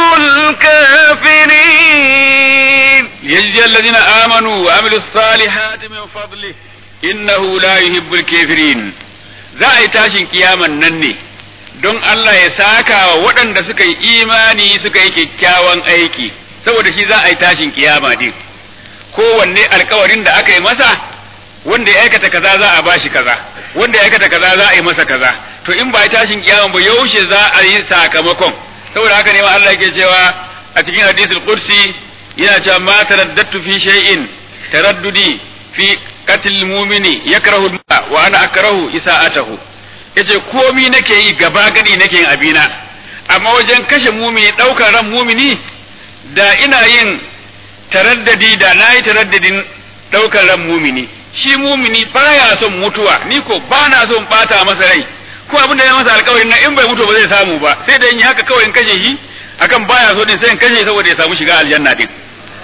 Speaker 1: الكافرين
Speaker 2: يجزي الذين آمنوا وعملوا الصالحات من فضله إنه لا يحب الكافرين za a yi tashin kiyaman nan ne don Allah ya saka wa waɗanda suka yi imani suka yi kyakkyawan aiki saboda shi za a yi tashin kiyama din kowanne alkawarin da aka yi masa wanda ya aikata kaza za a bashi kaza wanda ya aikata kaza za a yi masa kaza to in ba yi tashin kiyama ba yaushe za a yi sakamakon saboda haka ne ma Allah yake cewa a cikin hadisul qudsi yana cewa ma taraddatu fi shay'in taraddudi fi qatl mu'mini yakrahu wa ana akrahu isa'atahu yace komi nake yi gaba gadi nake yin abina amma wajen kashe mumini daukar ran mumini da ina yin taraddadi da na yi taraddadin ɗaukar ran mumini shi mumini baya son mutuwa ni ko ba na son ɓata masa rai ko abin da ya masa alkawarin na in bai mutu ba zai samu ba sai da in yi haka kawai in kashe shi akan baya so din sai in kashe saboda ya samu shiga aljanna din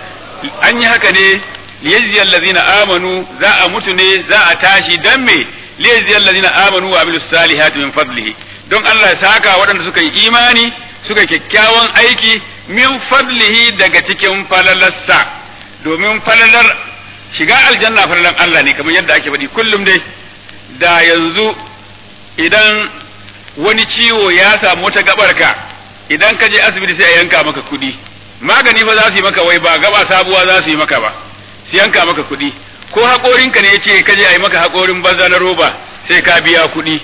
Speaker 2: an yi haka ne liyajzi allazina amanu za a mutu ne za a tashi dan me liyajzi allazina amanu wa amilus salihati min fadlihi don Allah ya saka waɗanda suka yi imani suka kyakkyawan aiki min fadlihi daga cikin falalarsa domin falalar shiga aljanna falalar Allah ne kamar yadda ake faɗi kullum dai da yanzu idan wani ciwo ya samu wata gabarka idan ka je asibiti sai a yanka maka kuɗi magani fa za su yi maka wai ba gaba sabuwa za su yi maka ba su yanka maka kuɗi ko haƙorinka ne ya ce ka je a yi maka haƙorin banza na roba sai ka biya kuɗi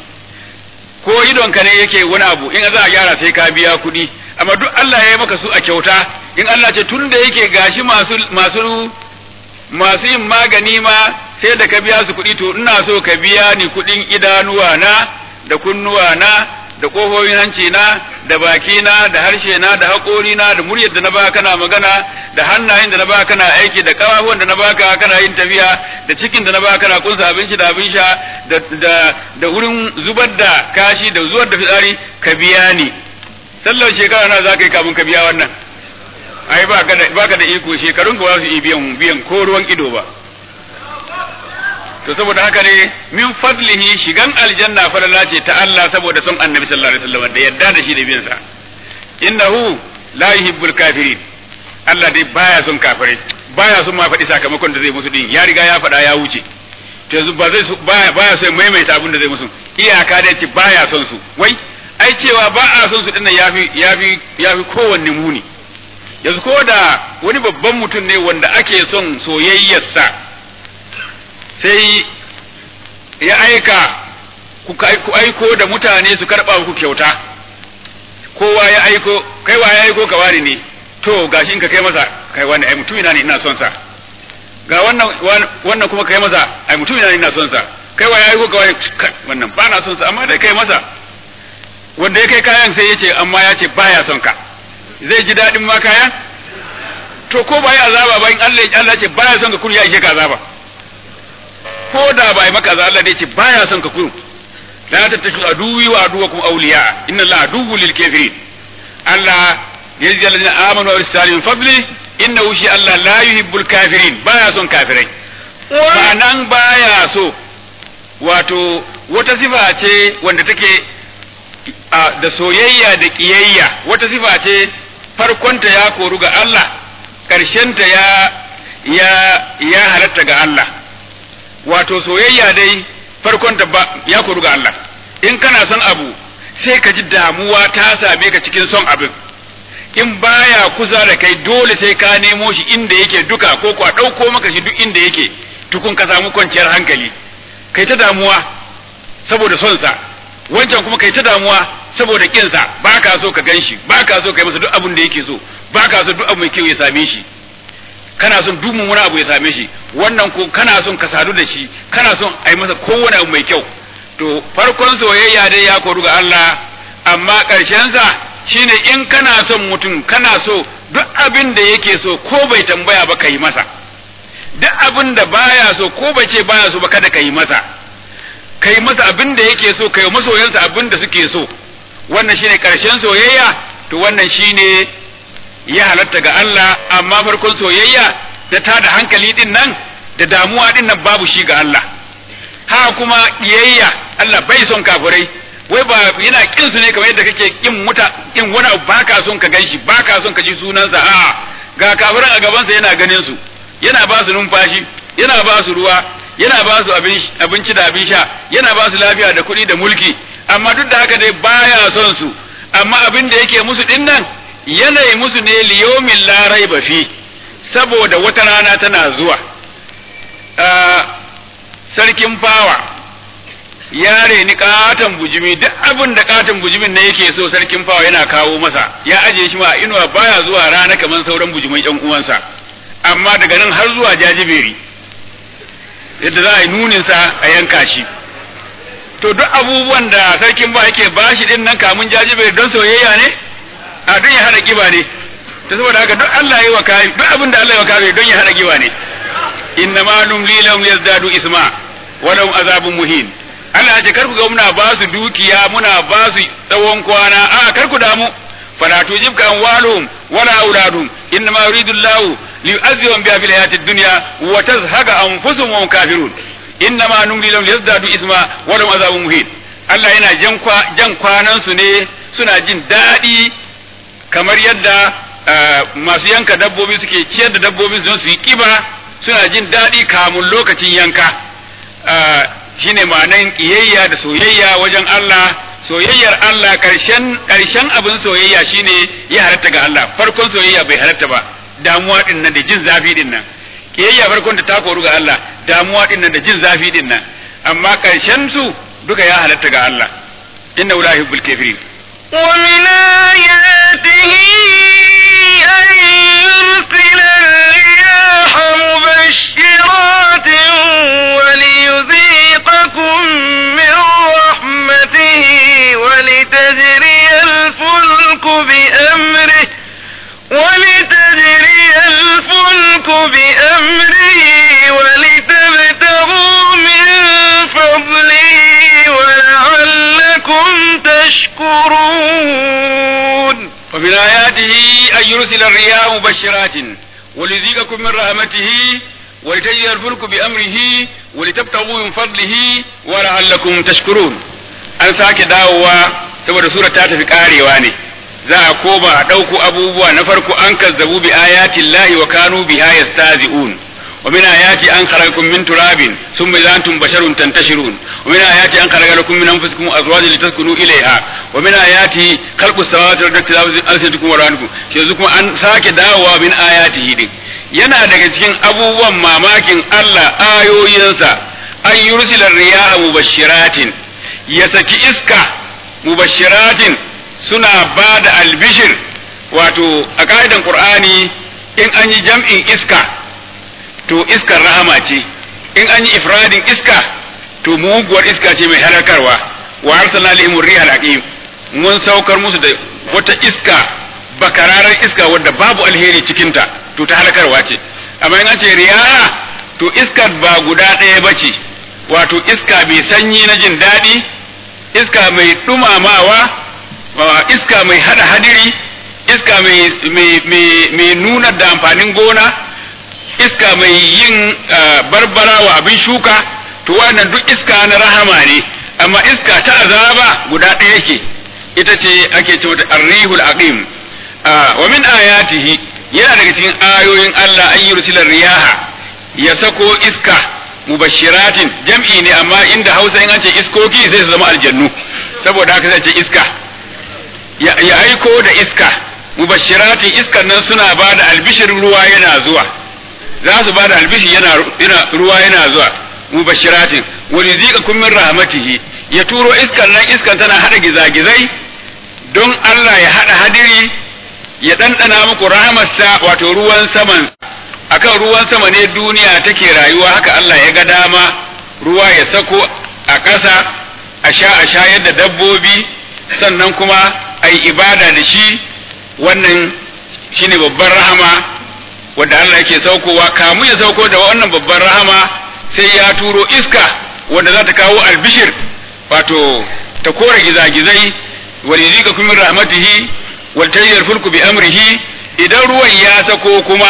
Speaker 2: ko idonka ne yake wani abu in za a gyara sai ka biya kuɗi amma duk Allah ya yi maka su a kyauta in Allah ce tun da yake gashi masu masu masu yin magani ma sai da ka biya su kuɗi to ina so ka biya ni kuɗin idanuwa na da kunnuwa na da kofofin hanci na da baki na da harshe na da haƙori na da muryar da na baka kana magana da hannayen da na baka kana aiki da kafafuwan da na baka kana yin tafiya da cikin da na baka kana kunsa abinci da abin sha da da da wurin zubar da kashi da zuwar da fitsari ka biya ni sallar shekara na za ka yi kafin ka biya wannan ai ba ka da ba ka da iko shekarun ka ba su yi biyan biyan ko ruwan ido ba to saboda haka ne min fadlihi shigan aljanna falala ce ta Allah saboda son annabi sallallahu alaihi wasallam da yadda da shi da biyan sa innahu la yuhibbul kafirin Allah dai baya son kafirai baya son ma faɗi sakamakon da zai musu din ya riga ya faɗa ya wuce to yanzu ba zai baya baya son maimaita abin da zai musu iyaka da ce baya son su wai ai cewa ba a son su din nan yafi yafi yafi kowanne muni yanzu ko da wani babban mutum ne wanda ake son soyayyarsa sai ya aika ku aiko da mutane su karɓa ku kyauta kowa ya aiko kai wa ya aiko ka wani ne to gashi in ka kai masa kai wani ai mutumina ne ina son sa ga wannan wannan kuma kai masa ai mutumina ne ina son sa kai wa ya aiko ka wani wannan ba na son sa amma dai kai masa wanda ya kai kayan sai ya ce amma ya ce baya son ka zai ji daɗin ma kayan to ko ba yi azaba ba in Allah ya Allah ce baya son ka kun ya ishe ka azaba ko da ba yi maka azaba Allah dai ce baya son ka kun la tattashu aduwi wa aduwakum awliya inna Allah aduwwul lil kafirin Allah yazzi alladhina amanu wa yastalimu fadli innahu shi Allah la yuhibbul kafirin baya son kafirai ba nan baya so wato wata sifa ce wanda take da soyayya da kiyayya wata sifa ce farkonta ya koru ga Allah ƙarshenta ya ya ya halatta ga Allah wato soyayya dai farkonta ba ya koru ga Allah in kana son abu sai ka ji damuwa ta same ka cikin son abin in baya kusa da kai dole sai ka nemo shi inda yake duka ko kwa ɗauko maka shi duk inda yake tukun ka samu kwanciyar hankali kai ta damuwa saboda son sa wancan kuma kai ta damuwa saboda kinsa ba ka so ka gan shi ba ka so ka yi masa duk abin da yake so ba ka so duk abu mai kyau ya same shi kana son duk mummuna abu ya same shi wannan ko kana son ka sadu da shi kana son a yi masa kowane abu mai kyau to farkon soyayya dai ya koru ga Allah amma ƙarshensa shine in kana son mutum kana so duk abin da yake so ko bai tambaya ba ka yi masa duk abin da baya so ko bai ce baya so ba kada ka yi masa ka yi masa abin da yake so ka yi masoyansa abin da suke so wannan shine ƙarshen soyayya to wannan shine ya halatta ga Allah amma farkon soyayya da tada hankali din nan da damuwa din nan babu shi ga Allah ha kuma kiyayya Allah bai son kafirai wai ba yana kin su ne kamar yadda kake kin muta kin wani abu baka son ka ganshi baka son ka ji sunansa a ga kafiran a gaban sa yana ganin su yana ba su numfashi yana ba su ruwa yana ba su abinci da abin sha yana ba su lafiya da kuɗi da mulki amma duk da haka dai baya son su amma abin da yake musu din nan yanayi musu ne liyomin larai ba fi saboda wata rana tana zuwa sarkin fawa ya reni katon bujimi duk abin da katon bujimin ne yake so sarkin fawa yana kawo masa ya ajiye shi ma inuwa baya zuwa rana kamar sauran bujimai yan uwansa amma daga nan har zuwa jajiberi yadda za a yi nuninsa a yanka shi to duk abubuwan da sarkin ba yake bashi din nan kamun jajiberi don soyayya ne a don ya hada kiba ne ta saboda haka duk Allah ya yi wa kare duk abin da Allah ya wa kare don ya hada kiba ne inna ma numli lahum yazdadu isma wa lahum azabun muhin Allah ya ce kar ku ga muna ba su dukiya muna ba su tsawon kwana a kar ku damu fala tujibka amwaluhum wala auladuhum inna ma yuridu Allah liyu'azzibahum biha fil hayati dunya wa tazhaqa anfusuhum wa hum kafirun inna ma numli lahum yazdadu isma wa lahum azabun muhin Allah yana jan kwanan su ne suna jin daɗi kamar yadda masu yanka dabbobi suke ciyar da dabbobi don su yi kiba suna jin daɗi kamun lokacin yanka shine ma'anan ƙiyayya da soyayya wajen Allah soyayyar Allah ƙarshen ƙarshen abin soyayya shine ya halatta ga Allah farkon soyayya bai halatta ba damuwa din nan da jin zafi din nan ƙiyayya farkon da ta koru ga Allah damuwa din nan da jin zafi din nan amma ƙarshen su duka ya halatta ga Allah inna la yuhibbul kafirin
Speaker 1: ومن آياته أن يرسل الرياح مبشرات وليذيقكم من رحمته ولتجري الفلك بأمره ولتجري الفلك بأمره ولتبتغوا من فضله ولعلكم تشكرون
Speaker 2: ومن آياته أن يرسل الرياح مبشرات وليذيقكم من رحمته ولتجري الفلك بأمره ولتبتغوا من فضله ولعلكم تشكرون an sake dawowa saboda sura ta tafi karewa ne za a koma a ɗauko abubuwa na farko an kazzabu bi ayatin lahi wa kanu biha yastazi'un wa min ayati an khalaqakum min turabin thumma idha antum basharun tantashirun wa min ayati an khalaqa lakum min anfusikum azwajan litaskunu ilayha wa min ayati khalqus samawati wal ardi wa alsinatukum wa rahmatukum yanzu kuma an sake dawowa min ayatihi din yana daga cikin abubuwan mamakin Allah ayoyinsa an yursila riyaha mubashiratin ya saki iska mubashiratin suna ba da albishir wato a ka'idan qur'ani in an yi jam'in iska to iskar rahama ce in an yi ifradin iska to muguwar iska ce mai halakarwa wa arsalna alaihim rihal aqim mun saukar musu da wata iska bakararar iska wadda babu alheri cikinta to ta halakarwa ce amma in an ce riyaha to iskar ba guda ɗaya ba ce wato iska mai sanyi na jin daɗi iska mai ɗumamawa iska mai hada hadiri iska mai nuna da amfanin gona iska mai yin barbara wa abin shuka to wannan duk iska na rahama ne amma iska ta azaba guda ɗaya ke ita ce ake ce mata arrihul aqim wa min ayatihi yana daga cikin ayoyin Allah an yursila riyaha ya sako iska mubashiratin jam'i ne amma inda hausa in an ce iskoki sai su zama aljannu saboda haka sai ce iska ya ya aiko da iska mubashiratin iskan nan suna ba da albishir ruwa yana zuwa za su ba da albishir yana, yana ruwa yana zuwa mubashiratin wani zika min rahmatihi ya turo iskan nan iskan tana hada gizagizai don Allah ya hada hadiri ya ɗanɗana muku rahamarsa wato ruwan saman akan ruwan sama ne duniya take rayuwa haka Allah ya ga dama ruwa ya sako a ƙasa a sha a shayar da dabbobi sannan kuma a yi ibada da shi wannan shine babban rahama wadda Allah yake saukowa kamu ya sauko da wannan babban rahama sai ya turo iska wadda za ta kawo albishir wato ta kore gizagizai walizika min rahmatihi wal tayyir fulku bi amrihi idan ruwan ya sako kuma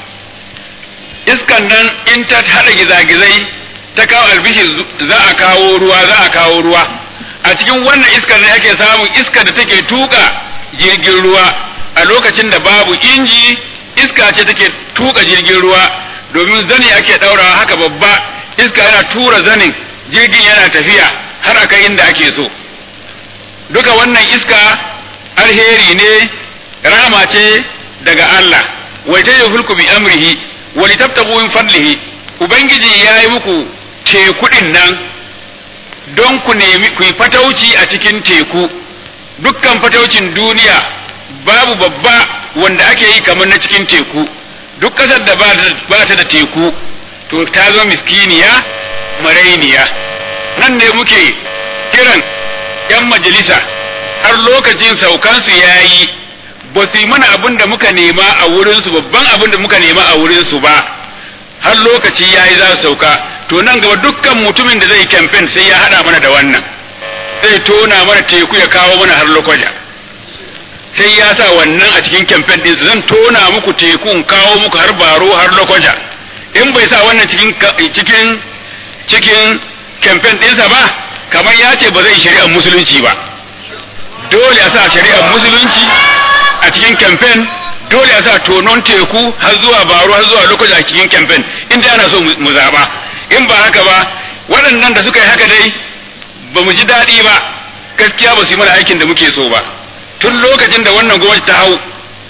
Speaker 2: iskan nan in ta hada gizagizai ta kawo albishir za a kawo ruwa za a kawo ruwa a cikin wannan iskar ne ake samun iskar da take tuka jirgin ruwa a lokacin da babu inji iska ce take tuka jirgin ruwa domin zani ake daurawa haka babba iska yana tura zanin jirgin yana tafiya har aka inda ake so duka wannan iska alheri ne rahama ce daga Allah wai ta hulku bi amrihi wa litabtagu min fadlihi ubangiji ya yi muku tekudin nan don ku nemi ku yi fatauci a cikin teku dukkan fataucin duniya babu babba wanda ake yi kamar na cikin teku duk ƙasar da ba ta da teku to ta zo miskiniya marainiya nan ne muke kiran 'yan majalisa har lokacin saukansu ya yi ba su yi mana abin da muka nema a wurinsu babban abin da muka nema a wurinsu ba har lokaci ya yi za su sauka to nan gaba dukkan mutumin da zai kamfen sai ya haɗa mana da wannan zai tona mana teku ya kawo mana har lokaja sai ya sa wannan a cikin kamfen ɗinsa zan tona muku teku in kawo muku har baro har lokaja in bai sa wannan cikin cikin cikin kamfen ɗinsa ba kamar ya ce ba zai shari'ar musulunci ba dole a sa shari'ar musulunci a cikin kamfen dole a sa tonon teku har zuwa baro har zuwa lokaci a cikin kamfen inda ana so mu zaba in ba haka ba waɗannan da suka yi haka dai ba mu ji daɗi ba gaskiya ba su yi mana aikin da muke so ba tun lokacin da wannan gwamnati ta hau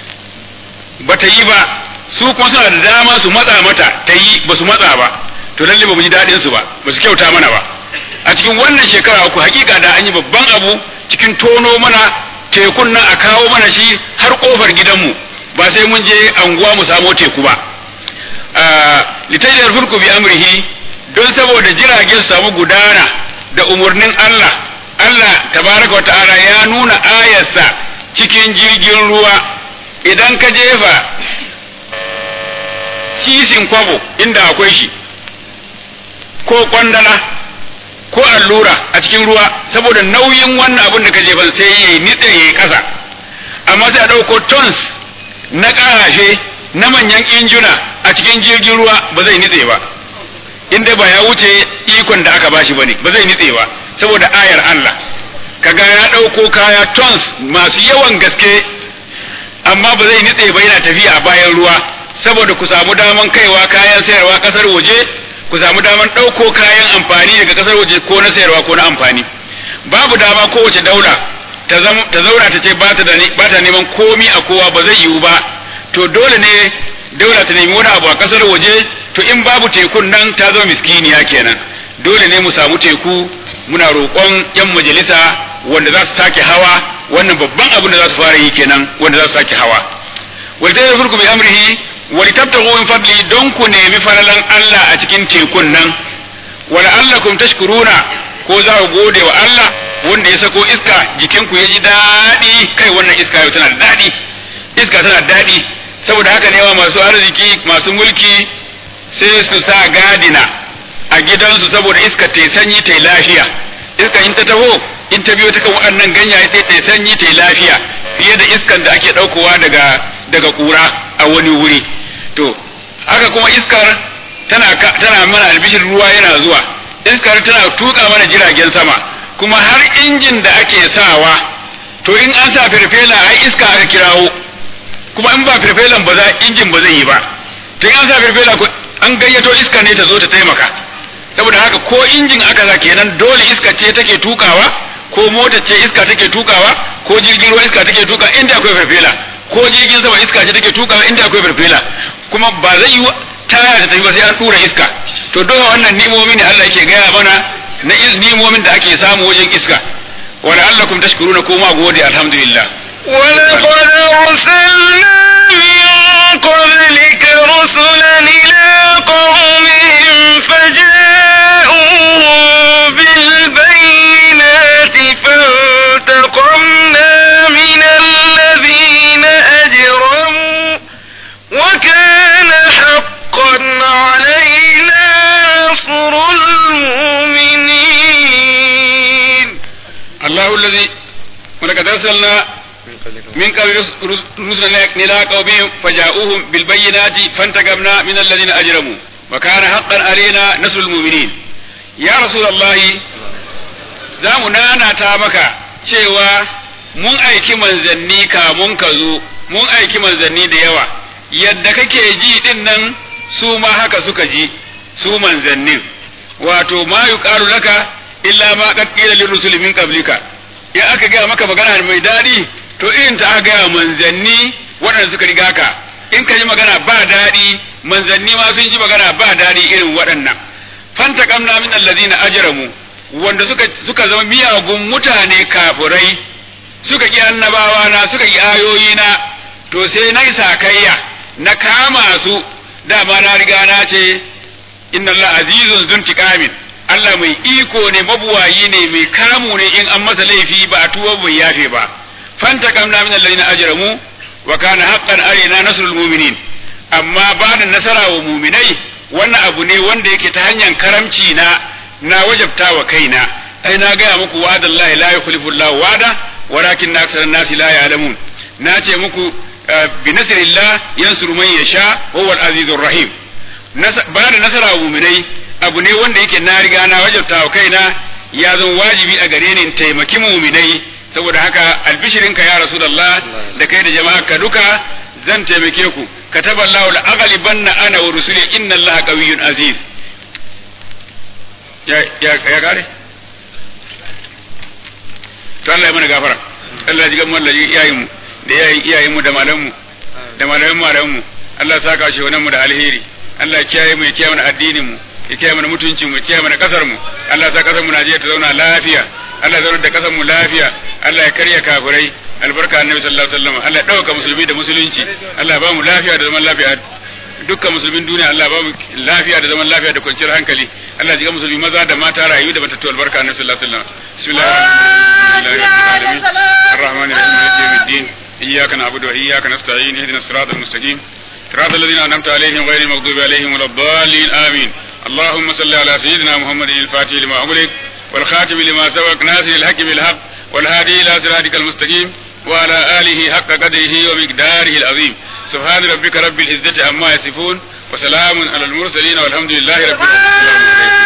Speaker 2: ba ta yi ba su kuma suna da dama su matsa mata ta yi ba su matsa ba to lalle ba mu ji daɗin su ba ba su kyauta mana ba a cikin wannan shekara uku hakika da an yi babban abu cikin tono mana tekun nan a kawo mana shi har kofar gidanmu ba sai mun je anguwa mu samo teku ba litajdar fulku bi amrihi don saboda jirage su samu gudana da umarnin Allah Allah tabaraka wa ta'ala ya nuna ayarsa cikin jirgin ruwa idan ka jefa sisin kwabo inda akwai shi ko kwandala ko allura a cikin ruwa saboda nauyin wannan abin da ka jefa sai yayi nitse yayi kasa amma sai a ɗauko tons na ƙarashe na manyan injuna a cikin jirgin ruwa ba zai nitse ba inda ba ya wuce ikon da aka bashi bane ba zai nitse ba saboda ayar Allah kaga ya ɗauko kaya tons masu yawan gaske amma ba zai nitse ba yana tafiya a bayan ruwa saboda ku samu daman kaiwa kayan sayarwa ƙasar waje ku samu daman ɗauko kayan amfani daga ƙasar waje ko na sayarwa ko na amfani babu dama kowace daula ta zauna ta ce ba ta neman komi a kowa ba zai yiwu ba to dole ne daula ta nemi wani abu a ƙasar waje to in babu tekun nan ta zama miskiniya kenan dole ne mu samu teku muna roƙon 'yan majalisa wanda za su sake hawa wannan babban abin da za su fara yi kenan wanda za su sake hawa wal ta yafurku bi amrihi wa litabtaghu min fadli don ku nemi falalan Allah a cikin tekun nan wa la'allakum tashkuruna ko za ku gode wa Allah wanda ya sako iska jikinku ya ji daɗi kai wannan iska yau tana da daɗi iska tana da daɗi saboda haka ne wa masu arziki masu mulki sai su sa gadina a gidansu saboda iska ta sanyi ta lafiya iska in ta taho in ta biyo ta kan waɗannan ganyaye sai ta sanyi ta lafiya fiye da iskan da ake ɗaukowa daga daga ƙura a wani wuri to haka kuma iskar tana tana mana albishir ruwa yana zuwa iskar tana tuka mana jiragen sama kuma har injin da ake sawa to in an sa firfela ai iska aka kirawo kuma in ba firfelan ba za injin ba zai yi ba to in an sa firfela an gayyato iska ne ta zo ta taimaka saboda haka ko injin aka za kenan dole iska ce take tukawa ko mota ce iska take tukawa ko jirgin ruwa iska take tuka inda akwai farfela ko jirgin sama iska ce take tukawa inda akwai farfela kuma ba zai yi taya ta tafi ba sai an tura iska to dole wannan nimomi ne Allah yake gaya mana na nimomin da ake samu wajen iska wa la'allakum tashkuruna kuma gode alhamdulillah
Speaker 1: ولقد أرسلنا من قبلك رسلا إلى قومهم فجاءوهم بالبينات فانتقمنا من الذين أجرموا وكان حقا علينا نصر المؤمنين
Speaker 2: الله الذي ولقد أرسلنا من قبل رسلنا إلى قومهم فجاءوهم بالبينات فانتقمنا من الذين أجرموا وكان حقا علينا نصر المؤمنين يا رسول الله za mu nanata maka cewa mun aiki manzanni kamun ka zo mun aiki manzanni da yawa yadda kake ji din nan su ma haka suka ji su manzannin wato ma yuqalu laka illa ma qad qila lirrusul min qablika in aka gaya maka magana mai daɗi to irin ta aka gaya manzanni waɗanda suka riga ka in ka ji magana ba daɗi manzanni ma sun ji magana ba daɗi irin waɗannan fanta kamna min allazina ajramu wanda suka suka zama miyagun mutane kafurai suka ki annabawa na suka ki ayoyi na to sai na sakayya na kama su dama na riga na ce inna Allah azizun zuntiqamin Allah mai iko ne mabuwayi ne mai kamu ne in an masa laifi ba a tuwo bai yafe ba fanta kamna min alladhina ajramu wa kana haqqan alaina nasrul mu'minin amma ba da nasara wa mu'minai wannan abu ne wanda yake ta hanyar karamci na na wajabta wa kaina ai na gaya muku wa'adallahi la yukhlifu Allah wa'ada walakin aksar nasi la ya'lamun na ce muku bi nasrillah yansuru man yasha wa huwal azizur rahim ba da nasara wa mu'minai abu ne wanda yake na riga na wajabta wa kaina ya zama wajibi a gare ni in taimaki mu'minai saboda haka albishirinka ya rasulullah da kai da jama'a ka duka zan taimake ku kataba Allahu la ana wa rusuli inna Allaha qawiyyun aziz ya ya ya kare to Allah ya mana gafara Allah ya ji gamar da iyayen mu da iyayen iyayen mu da malaman mu da malaman malaman mu Allah ya saka shi wannan mu da alheri Allah ya kiyaye mu ya kiyaye mana addinin mu ya kiyaye mana mutuncin mu ya kiyaye mana kasar mu Allah ya sa kasar mu Najeriya ta zauna lafiya Allah ya zauna da kasar mu lafiya Allah ya karya kafirai albarka annabi sallallahu alaihi wasallam Allah ya dauka musulmi da musulunci Allah ya ba mu lafiya da zaman lafiya dukkan musulmin duniya Allah ba mu lafiya da zaman lafiya da kwanciyar hankali Allah ya ji musulmi maza da mata rayu da matattu albarka annabi sallallahu alaihi wasallam bismillahir rahmanir rahim arrahmanir rahim maliki yawmiddin iyyaka na'budu wa iyyaka nasta'in ihdinas siratal mustaqim صراط الذين أنعمت عليهم غير المغضوب عليهم ولا الضالين آمين اللهم صل على سيدنا محمد الفاتح لما أغلق والخاتم لما سبق ناصر الحق بالحق والهادي إلى صراطك المستقيم وعلى آله حق قدره ومقداره العظيم سبحان ربك رب العزة عما يصفون وسلام على المرسلين والحمد لله رب العالمين